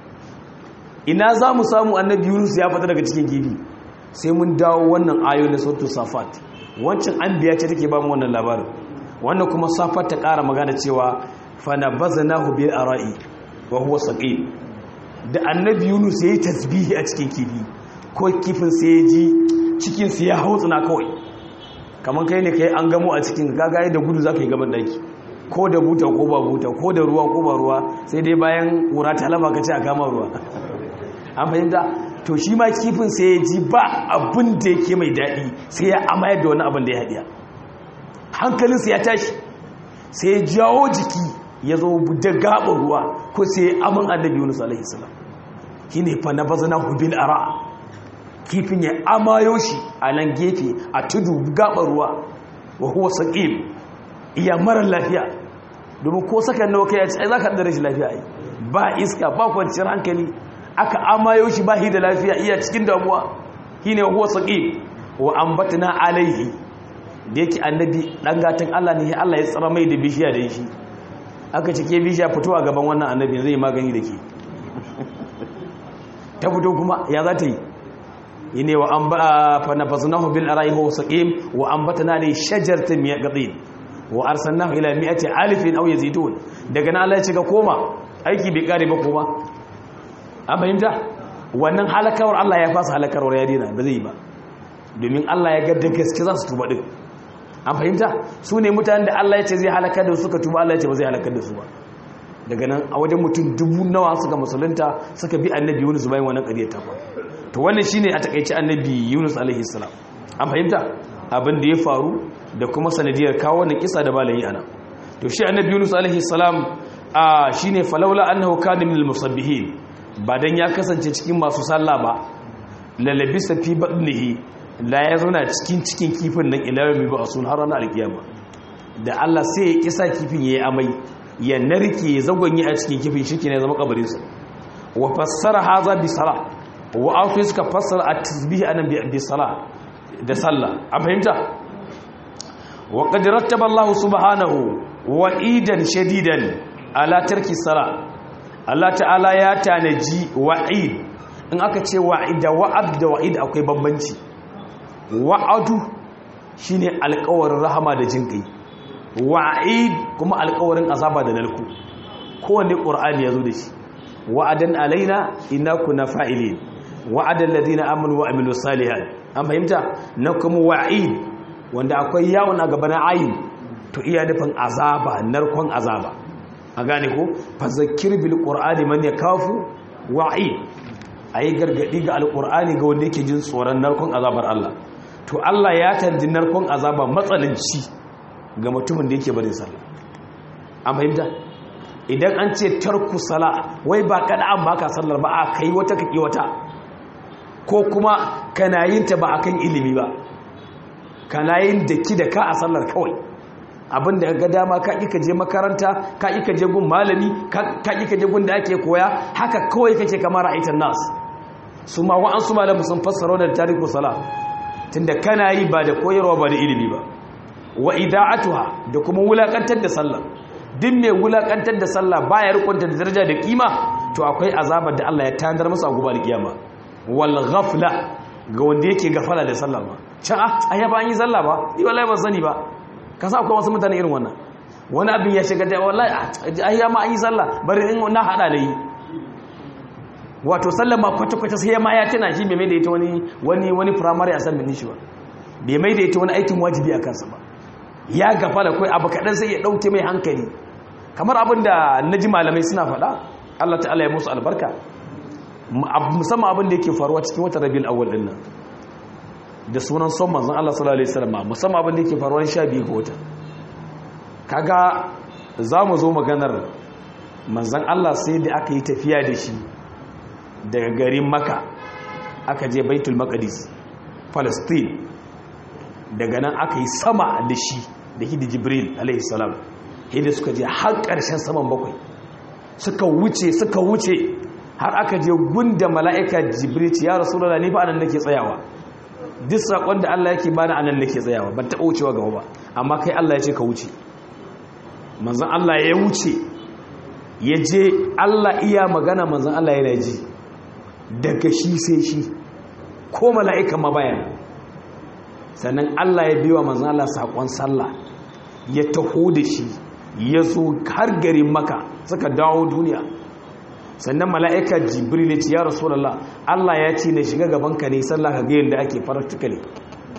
ina za mu samu annabi Yunus ya fita daga cikin gibi sai mun dawo wannan ayoyin na suratul safat wancan anbiya ce take ba mu wannan labarin wannan kuma safat ta ƙara magana cewa fanabaznahu bil ara'i wa huwa saqim da annabi Yunus yayi tasbihi a cikin kifi ko kifin sai ya ji cikin sa ya hautsuna kawai kaman kai ne kai an gamo a cikin gagaye da gudu zaka yi gaban daki ko da buta ko ba buta ko da ruwa ko ba ruwa sai dai bayan ƙura ta laba ka ce a kama ruwa an fahimta to shi ma kifin sai ya ji ba abin da yake mai daɗi sai ya amayar da wani abin da ya haɗiya hankalinsa ya tashi sai ya jawo jiki ya zo da gaɓar ruwa ko sai ya aman annabi yunus alaihi salam shi ne fa na bazana hubil ara kifin ya amayo shi a nan gefe a tudu gaɓar ruwa wa huwa saƙim iya marar lafiya domin ko sakan nawa kai ya ce ai za ka da rashin lafiya ai ba iska ba kwanciyar hankali aka amayo shi ba shi da lafiya iya cikin damuwa shi ne huwa saƙi wa ambatana alaihi da yake annabi ɗan gatan Allah ne Allah ya tsara mai da bishiya da shi aka cike bishiya fito a gaban wannan annabi zai magani da ke ta fito kuma ya za ta yi yi ne wa an ba fa nafasnahu bil ara'i huwa saqim wa ambatana li shajaratin min yaqtin wa arsalnahu ila mi'ati alifin aw yazidun daga nan Allah ya ce ga koma aiki bai kare ba koma an fahimta wannan halakawar Allah ya fasa halakarwar ya dina ba zai ba domin Allah ya gadda gaske za su tuba din an fahimta su ne mutanen da Allah ya ce zai halakar da suka tuba Allah ya ce ba zai halakar da su ba daga nan a wajen mutum dubu nawa suka musulunta suka bi annabi Yunus bayan wannan ƙarya ta to wannan shine a takaice annabi Yunus alaihi salam an fahimta abin da ya faru da kuma sanadiyar kawo wannan kisa da balayi ana to shi annabi Yunus alaihi salam a shine falawla annahu kana minal musabbihin ba dan ya kasance cikin masu sallah ba lalabisa fi badnihi la ya zauna cikin cikin kifin nan ila yawmi ba sun har ranar alkiyama da Allah sai ya kisa kifin yayi amai ya narke ya zagonye a cikin kifin shike ne zama kabarin sa wa fassara hadha bi salah wa afi suka fassara at-tasbih anan bi salah da sallah an fahimta wa qad rattaba Allah subhanahu wa idan shadidan ala tarki salah Allah ta'ala ya tanaji wa'id in aka ce wa'id da wa'ad da wa'id akwai bambanci wa'adu shine alƙawarin rahama da jinkai wa'id kuma alƙawarin azaba da narku kowanne qur'ani yazo da shi wa'adan alaina inna kunna fa'ilin wa'adan ladina amanu wa amilus salihat an fahimta na kuma wa'id wanda akwai yawon a gaban ayin to iya nufin azaba narkon azaba a gane ko fazakir bil qur'ani man yakafu wa'i ayi gargadi ga alqur'ani ga wanda yake jin tsoron narkon azabar Allah to Allah ya tanji narkon azaba matsalanci ga mutumin da yake barin sallah an fahimta idan an ce tarku sala wai ba kada an baka sallar ba a kai wata kake wata ko kuma kana yin ta ba akan ilimi ba kana yin daki da ka a sallar kawai abinda ga dama ka ka je makaranta ka ka je gun malami ka ka je gun da ake koya haka kawai kake kamar ra'aitan nas su ma wa'an su malamu sun fassara da tariku sala tunda kana yi ba da koyarwa ba da ilimi ba wa ida'atuha da kuma wulakantar da sallah duk mai wulakantar da sallah baya rukunta da daraja da kima to akwai azabar da Allah ya tandar masa a gobe da kiyama wal ghafla ga wanda yake gafala da sallah ba can a ya ba an yi sallah ba ni wallahi ban sani ba ka sa akwai wasu mutane irin wannan wani abin ya shiga da wallahi a ya ma an yi sallah bari in na hada da yi wato sallah ma kwata-kwata sai ma ya tana shi bai mai da ita wani wani wani primary assignment shi ba bai mai da ita wani aikin wajibi a kansa ba ya gafala kai abu kaɗan sai ya ɗauke mai hankali kamar abin da na ji malamai suna faɗa Allah ta'ala ya musu albarka musamman abin da yake faruwa cikin watan rabiul awwal din nan da sunan son manzon Allah sallallahu alaihi wasallam musamman abin da yake faruwa 12 ga wata kaga zamu zo maganar manzon Allah sai da aka yi tafiya da shi daga garin Makka aka je Baitul Maqdis Palestine daga nan aka yi sama da shi da hidi Jibril alaihi salam hidi suka je har ƙarshen saman bakwai suka wuce suka wuce har aka je gunda mala'ika jibril ya rasulullah ni fa anan nake tsayawa duk sakon da Allah yake bani anan nake tsayawa ban taɓa wucewa gaba ba amma kai Allah ya ce ka wuce manzon Allah ya wuce ya je Allah iya magana manzon Allah yana ji daga shi sai shi ko mala'ika ma bayan sannan Allah ya biwa manzon Allah sakon sallah ya taho da shi ya zo har garin maka suka dawo duniya sannan mala'ika jibril ya ce ya rasulallah Allah ya ce na shiga gaban ka ne sallah ka ga yadda ake practically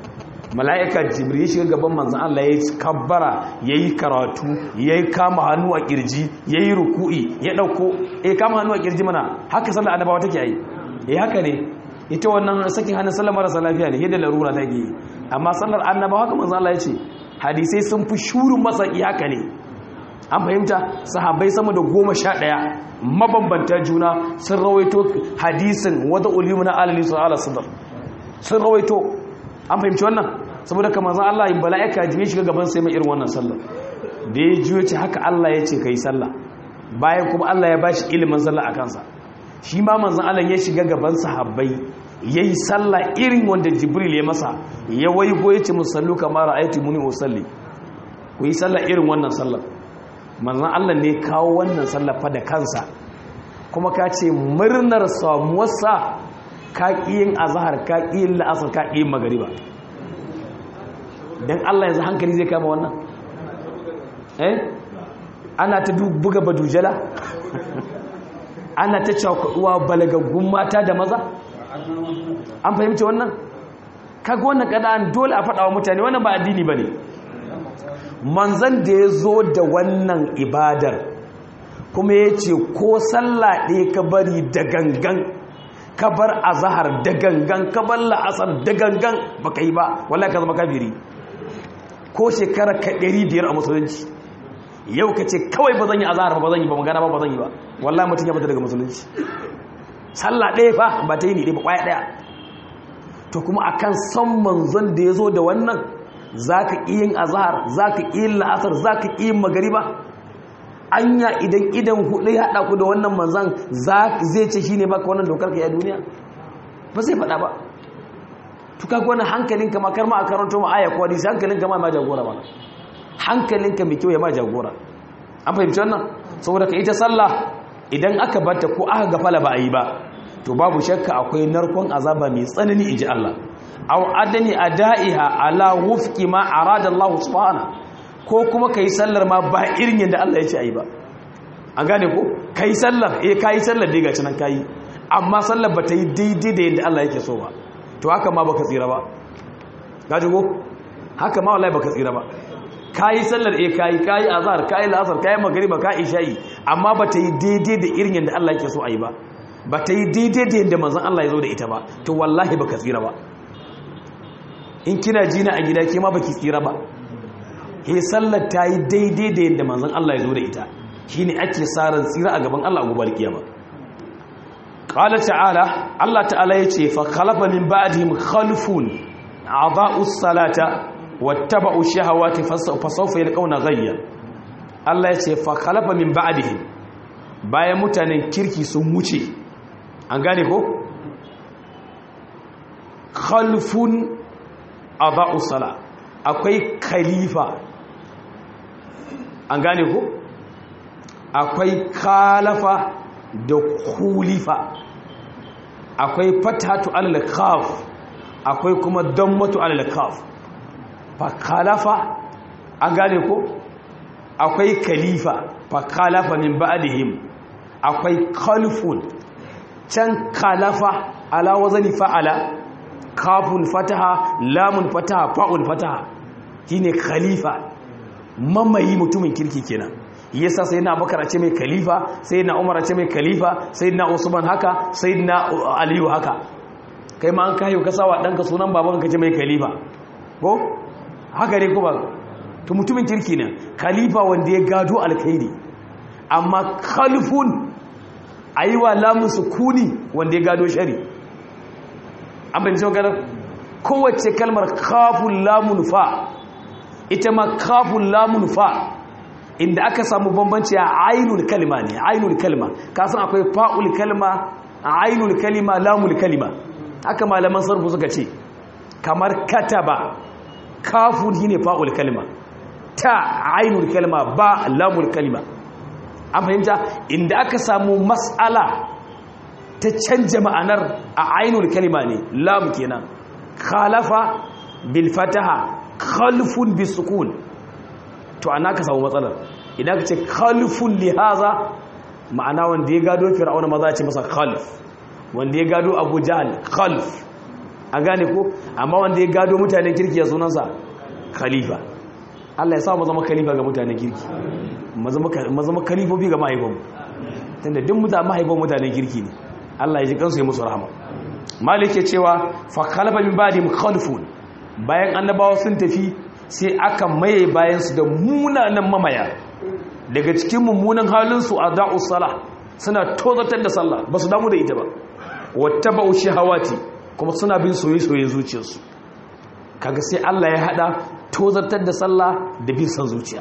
mala'ika jibril ya shiga gaban manzan Allah ya kabbara ya yi karatu ya yi kama hannu a kirji ya yi ruku'i ya ɗauko ya kama hannu a kirji mana haka sallar annabawa take yi ya haka ne ita wannan sakin hannun sallar marasa lafiya ne yadda larura ta yi amma sallar annabawa haka manzan Allah ya ce hadisai sun fi shurin masaki haka ne an fahimta sahabbai sama da goma sha ɗaya mabambanta juna sun rawaito hadisin wata ulimu na alali su ala sadar sun rawaito an fahimci wannan saboda kamar zan Allah yin bala'ika jiye shiga gaban sai mai irin wannan sallar da ya jiyo ce haka Allah ya ce ka yi sallah bayan kuma Allah ya ba shi ilimin sallah a kansa shi ma manzan Allah ya shiga gaban sahabbai ya yi sallah irin wanda jibril ya masa ya waigo ya ce musallu kamar aiti muni usalli ku yi sallah irin wannan sallar manzan Allah ne kawo wannan sallah fa da kansa kuma ka ce murnar samuwarsa ka yin azahar ka yin la'asar ka yin magariba don Allah yanzu hankali zai kama wannan eh ana ta buga badujala ana ta cakuduwa balagaggun mata da maza an fahimci wannan kaga wannan kada'an dole a faɗawa mutane wannan ba addini ba ne manzan da ya zo da wannan ibadar kuma ya ce ko sallah ɗaya ka bari da gangan ka bar azahar da gangan ka bar la'asar da gangan ba ka yi ba wallahi ka zama kafiri ko shekara ka ɗari biyar a musulunci yau ka ce kawai ba zan yi azahar ba zan yi ba magana ba ba zan yi ba wallahi mutum ya fita daga musulunci sallah ɗaya fa ba ta yi ne ba kwaya ɗaya to kuma akan son manzon da ya zo da wannan za ka yin azahar za ka yin la'asar za ka yin magariba anya idan idan hudu ya haɗa ku da wannan manzan zai ce shi ne baka wannan dokar ka ya duniya ba sai faɗa ba tuka wani hankalinka ma karma a karanto ma aya ko hadisi hankalinka ma ma jagora ba hankalinka mai kyau ya ma jagora an fahimci wannan saboda ka ita sallah idan aka bata ko aka gafala ba a yi ba to babu shakka akwai narkon azaba mai tsanani inji Allah aw adani adaiha ala wufqi ma arada Allah subhanahu ko kuma kai sallar ma ba irin yadda Allah ya ce ayi ba an gane ko kai sallar eh kai sallar dai gaci nan kai amma sallar ba ta yi daidai da yadda Allah yake so ba to haka ma baka tsira ba gaji ko haka ma wallahi baka tsira ba kayi sallar eh kayi kayi azhar kayi la'asar kayi magriba kayi isha'i amma ba ta yi daidai da irin yadda Allah yake so ayi ba ba ta yi daidai da yadda manzon Allah ya zo da ita ba to wallahi baka tsira ba in kina jina a gida ke ma baki tsira ba he sallar ta yi daidai da yadda manzon Allah ya zo da ita shine ake saran tsira a gaban Allah gobe kiyama qala ta'ala Allah ta'ala yace fa khalafa min ba'dihim khalfun a'dha'u salata wattaba'u shahawati fa sawfa yalqawna ghayya Allah yace fa khalafa min ba'dihim bayan mutanen kirki sun wuce an gane ko khalfun a'dha'u sala akwai khalifa an gane ko akwai khalafa da kulifa akwai fatatu alal kaf akwai kuma dammatu alal kaf fa khalafa an gane ko akwai khalifa fa khalafa min ba'dihim akwai khalfun can khalafa ala wazani fa'ala kafun fataha lamun fataha fa'un fataha shine khalifa mamayi mutumin kirki kenan yasa sai na bakar ce mai khalifa sai na umar ce mai khalifa sai na usman haka sai na aliyu haka kai ma an kayo ka sawa danka sunan baban ka ce mai khalifa ko haka ne kuma to mutumin kirki ne khalifa wanda ya gado alkhairi amma khalifun aiwa lamun sukuni wanda ya gado shari an bayyana maganar kowace kalmar kafun lamun fa ita ma kafun lamun fa inda aka samu bambanci a ainul kalima ne ainul kalima kasan akwai fa'ul kalima ainul kalima lamul kalima haka malaman sarfu suka ce kamar kataba kafun shine fa'ul kalima ta ainul kalima ba lamul kalima an fahimta inda aka samu mas'ala ta canja ma'anar a ainul kalima ne lam kenan khalafa bil fataha khalfun bis sukun to ana ka samu matsalar idan ka ce khalfun lihaza ma'ana wanda ya gado fir'auna maza ce masa khalf wanda ya gado abu jahal khalf an gane ko amma wanda ya gado mutanen kirki ya sunansa khalifa Allah ya sa mu zama khalifa ga mutanen kirki mu zama khalifofi ga mahaifanmu tunda duk mutane mahaifan mutanen kirki ne Allah ya ji kansu ya musu rahama malik ya cewa fa khalafa min ba'di mukhalifun bayan annabawa sun tafi sai aka maye bayan su da munanan mamaya daga cikin mummunan halin su adau salah suna tozatar da sallah ba su damu da ita ba wattaba'u shahawati kuma suna bin soyayye-soyye zuciyarsu kaga sai Allah ya hada tozartar da sallah da bin san zuciya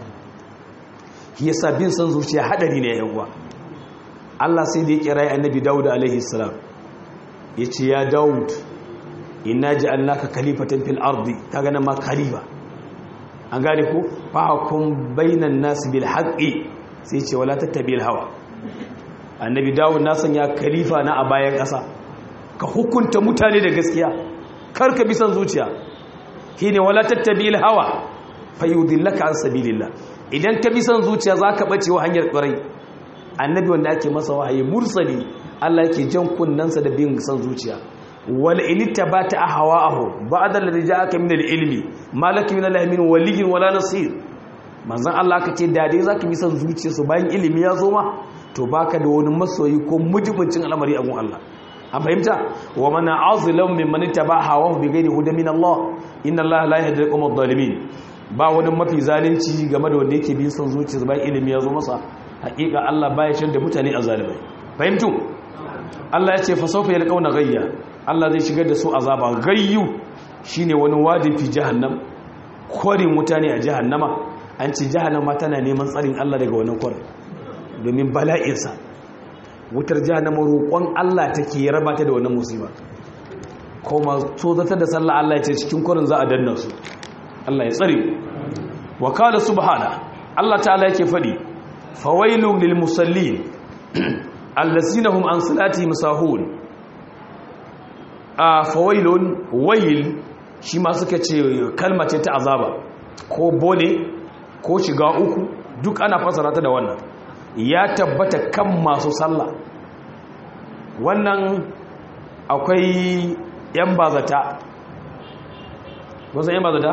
yasa bin san zuciya hadari ne yawa Allah sai da ya kira annabi Dawud alaihi salam yace ya Dawud inna ja'alnaka khalifatan fil ardi kaga nan ma khalifa an gane ko fa hukum bainan nas bil haqqi sai ce wala tattabi'il hawa annabi Dawud na sanya khalifa na a bayan ƙasa ka hukunta mutane da gaskiya kar ka bi san zuciya shine wala tattabi'il hawa fayudillaka an sabilillah idan ka bi san zuciya zaka bace wa hanyar ƙwarai annabi wanda ake masa wahayi mursali Allah yake jan kunnansa da bin san zuciya wal inittabata ahwa'ahu ba'da alladhi ja'aka min al-ilmi malaka min Allah min waliyyin wala nasir manzon Allah kace da dai zaka bi san zuciyarsu bayan ilimi ya zo ma to baka da wani masoyi ko mujibincin al'amari a gun Allah an fahimta wa mana azlam mimman ittaba hawahu bighairi hudan min Allah inna Allah la yahdi al-qawm adh-dhalimin ba wani mafi zalunci game da wanda yake bin son zuciya bayan ilimi ya zo masa hakika Allah baya shir da mutane a zalimai fahimtu Allah ya ce fa sawfa yalqawna ghayya Allah zai shigar da su azaba gayyu shine wani wadi fi jahannam kwarin mutane a jahannama an ce jahannama tana neman tsarin Allah daga wannan kwarin domin bala'insa wutar jahannama roƙon Allah take raba ta da wannan musiba kuma so zata da sallah Allah ya ce cikin kwarin za a danna su Allah ya tsare wa qala subhana Allah ta'ala yake fadi fawailun lil musallin allazina hum an salatihim sahun a fawailun wayl shi ma suka ce kalma ce ta azaba ko bone ko shiga uku duk ana fasara ta da wannan ya tabbata kan masu sallah wannan akwai yan bazata wasan yan bazata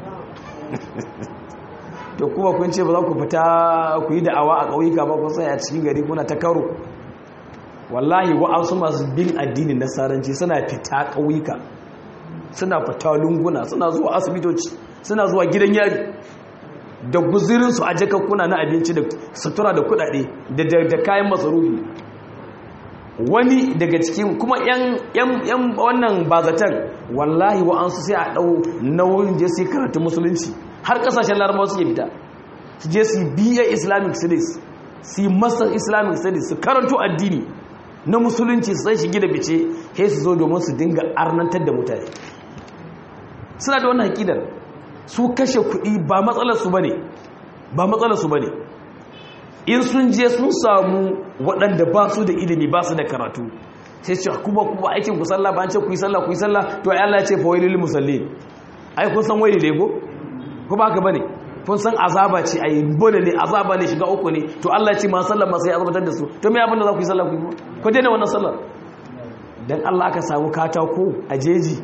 to kuma kun ce ba za ku fita ku yi da'awa a ƙauyuka ba ku sai a cikin gari kuna ta karo wallahi wa'ansu masu bin addinin nasaranci suna fita ƙauyuka suna fita lunguna suna zuwa asibitoci suna zuwa gidan yari da guzirinsu a jakakkuna na abinci da sutura da kudade da kayan masarufi wani daga cikin kuma yan wannan bazatan wallahi wa'ansu sai a ɗau nauyin je su karatu musulunci har ƙasashen larabawa suke fita su je su biya islamic studies su yi masar islamic studies su karanto addini na musulunci su sai shigi da bice he su zo domin su dinga arnantar da mutane suna da wannan haƙidar su kashe kuɗi ba matsalarsu ba ne ba matsalarsu ba ne in sun je sun samu waɗanda ba su da ilimi ba su da karatu sai ce kuma kuma aikin ku sallah ba an ce ku yi sallah ku yi sallah to ai Allah ya ce fa wailil musallin ai kun san waili ne ko ko ba ka bane kun san azaba ce ai bone ne azaba ne shiga uku ne to Allah ya ce ma sallah ma sai azabatar da su to me abin da za ku yi sallah ku yi ko dai ne wannan sallar dan Allah aka samu katako a jeji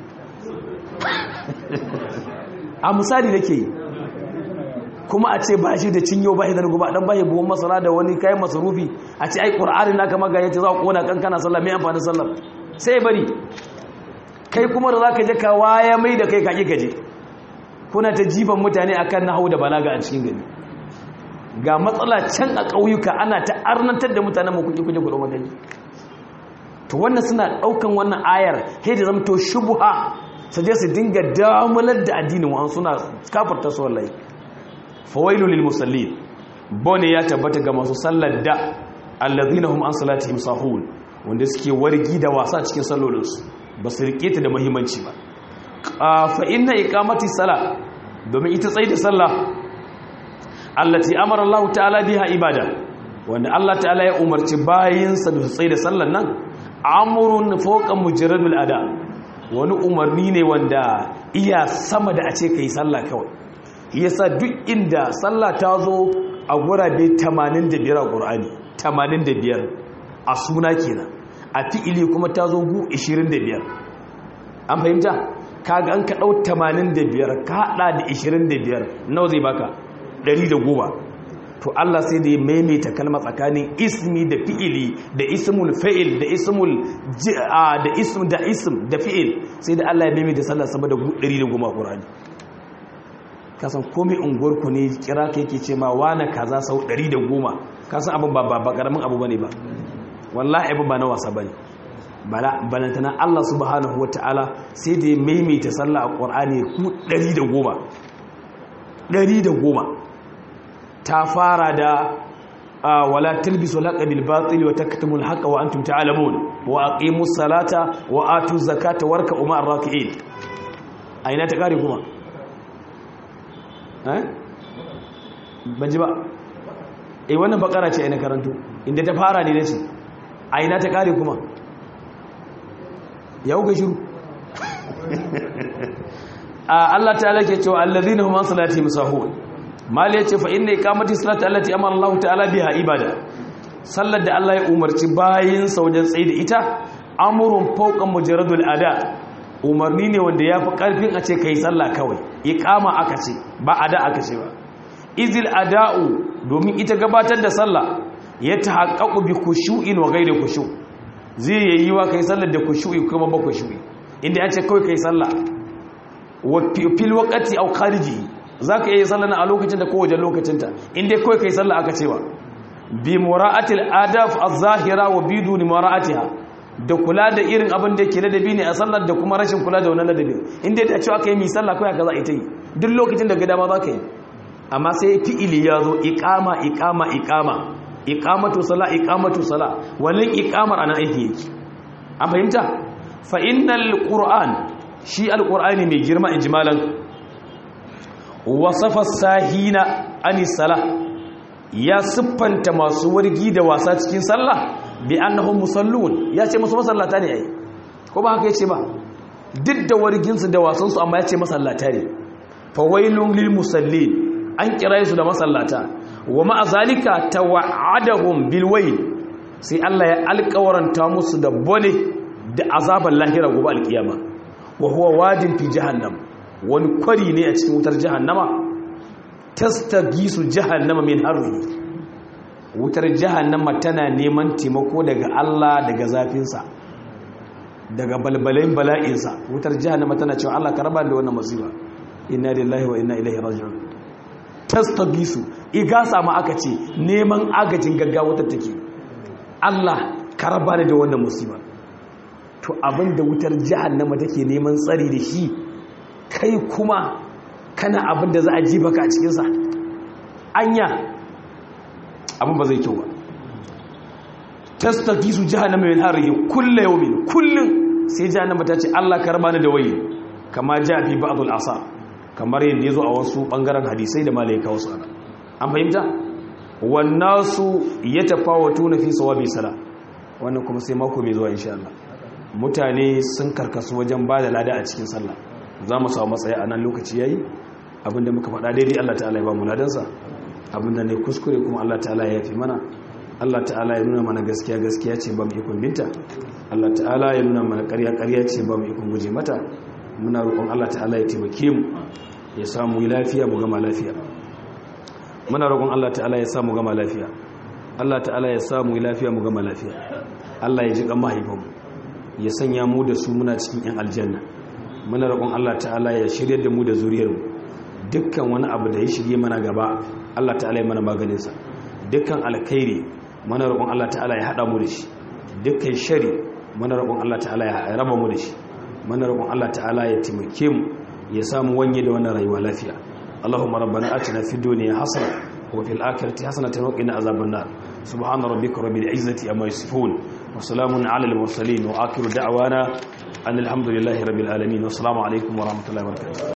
a misali nake yi kuma a ce ba shi da cinyo ba shi da ruguba dan ba shi buwan masara da wani kayan masarufi a ce ai qur'ani naka maga yace za ku kona kankana sallah mai amfani sallah sai bari kai kuma da zaka je ka waya mai da kai ka ki kaje kuna ta jifan mutane akan nahwu da balaga a cikin gari ga matsala can a ƙauyuka ana ta arnantar da mutanen mu kuke kuje kudo magani to wannan suna daukan wannan ayar sai da zamto shubha su je su dinga damular da addinin wa suna kafarta su wallahi fawailu lil musallin bone ya tabbata ga masu sallar da allazina hum an salatihim sahun wanda suke wargi da wasa cikin sallolinsu ba su rike ta da muhimmanci ba fa inna iqamati sala domin ita tsayi da sallah allati amara Allah ta'ala biha ibada wanda Allah ta'ala ya umarci bayinsa da tsayi da sallar nan amrun fawqa mujarradul ada wani umarni ne wanda iya sama da a ce kai sallah kawai yasa duk inda sallah ta zo a gurabe 85 a ƙur'ani 85 a suna kenan a fi'ili kuma ta zo gu 25 an fahimta kaga an ka dau 85 ka hada da 25 nawa zai baka 110 to Allah sai da ya maimaita kalma tsakanin ismi da fi'ili da ismul fa'il da ismul da ism da ism da fi'il sai da Allah ya maimaita sallah sama da 110 Qur'ani kasan komai unguwar ku ne kira ka yake ce ma wani kaza sau 110 kasan abin ba ba karamin abu bane ba wallahi abin ba na wasa bane bala balantana Allah subhanahu wataala sai da ya maimaita sallah a Qur'ani ku 110 110 ta fara da wala talbisu al-haqqa bil batil wa taktumu al-haqqa wa antum ta'lamun wa aqimus salata wa atu zakata warka'u ma'ar raki'in aina ta kare kuma eh banji ba eh wannan bakara ce aina karanto inda ta fara ne nace aina ta kare kuma ya uga shiru Allah ta'ala ke cewa allazina hum an salatihim sahun mali ya ce fa inna iqamati salati allati amara Allah ta'ala biha ibada sallar da Allah ya umarci bayin wajen tsaye da ita amrun fawqa mujarradul ada umarni ne wanda yafi karfin a ce kai sallah kawai iqama aka ce ba ada aka ce ba izil ada'u domin ita gabatar da sallah ya tahaqqaqu bi khushu'in wa ghairi khushu' zai yayi wa kai sallar da khushu'i kuma ba khushu'i inda ya ce kawai kai sallah wa fil waqti aw khariji za ka iya sallah a lokacin da kowace lokacinta inda kawai kai sallah aka cewa bi mura'atil adaf az-zahira wa biduni mura'atiha da kula da irin abin da yake ladabi ne a sallar da kuma rashin kula da wannan ladabi inda ta cewa kai mi sallah kawai ka za a yi ta yi duk lokacin da gida ma za ka yi amma sai fi'ili ya zo iqama iqama iqama iqamatu sala iqamatu sala wannan iqamar ana aiki yake an fahimta fa innal qur'an shi alqur'ani mai girma ijmalan wasafa sahina ani sala ya siffanta masu wargi da wasa cikin sallah bi annahum musallun ya ce musu masallata ne ai ko ba haka yace ba duk da warginsu da wasansu amma ya ce masallata ne fa wailun lil musallin an kira su da masallata wa ma'a zalika tawa'adahum bil wayl sai Allah ya alƙawaranta musu da bone da azaban lahira gobe alkiyama wa huwa wadin fi jahannam wani kwari ne a cikin wutar jahannama tastagisu jahannama min harri wutar jahannama tana neman taimako daga Allah daga zafinsa daga balbalin bala'insa wutar jahannama tana cewa Allah ka raba da wannan musiba inna lillahi wa inna ilaihi raji'un tastagisu igasa ma aka ce neman agajin gaggawa ta take Allah ka raba da wannan musiba to abinda wutar jahannama take neman tsari da shi kai kuma kana abin da za a ji baka a cikinsa anya abin ba zai kyau ba tastaki su jahannama min harihi kullu yawmin kullun sai jahannama ta ce Allah karba ni da waye kama ja fi ba'dul asa kamar yadda yazo a wasu bangaren hadisai da malaika wasu ana an fahimta wannasu yatafawatuna fi sawabi sala wannan kuma sai mako mai zuwa insha Allah mutane sun karkasu wajen bada lada a cikin sallah za mu samu matsayi a nan lokaci yayi abinda muka faɗa daidai Allah ta'ala ya ba mu ladansa abinda ne kuskure kuma Allah ta'ala ya yafi mana Allah ta'ala ya nuna mana gaskiya gaskiya ce ba mu ikon binta Allah ta'ala ya nuna mana ƙarya ƙarya ce ba mu ikon guje mata muna roƙon Allah ta'ala ya taimake mu ya samu lafiya mu gama lafiya muna roƙon Allah ta'ala ya samu gama lafiya Allah ta'ala ya samu lafiya mu gama lafiya Allah ya ji kan mahaifanmu ya sanya mu da su muna cikin 'yan aljanna muna roƙon Allah ta'ala ya shirya da mu da zuriyarmu dukkan wani abu da ya shirye mana gaba Allah ta'ala ya mana maganinsa dukkan alkhairi muna roƙon Allah ta'ala ya haɗa mu da shi dukkan shari muna roƙon Allah ta'ala ya raba mu da shi muna roƙon Allah ta'ala ya taimake mu ya samu wanye da wannan rayuwa lafiya Allahumma rabbana atina fid dunya hasana wa fil akhirati hasanatan wa qina azaban nar subhana rabbika rabbil izzati amma yasifun wa salamun ala al mursalin wa akhiru da'wana an alhamdulillahi rabbil alamin wa assalamu alaikum wa rahmatullahi wa barakatuh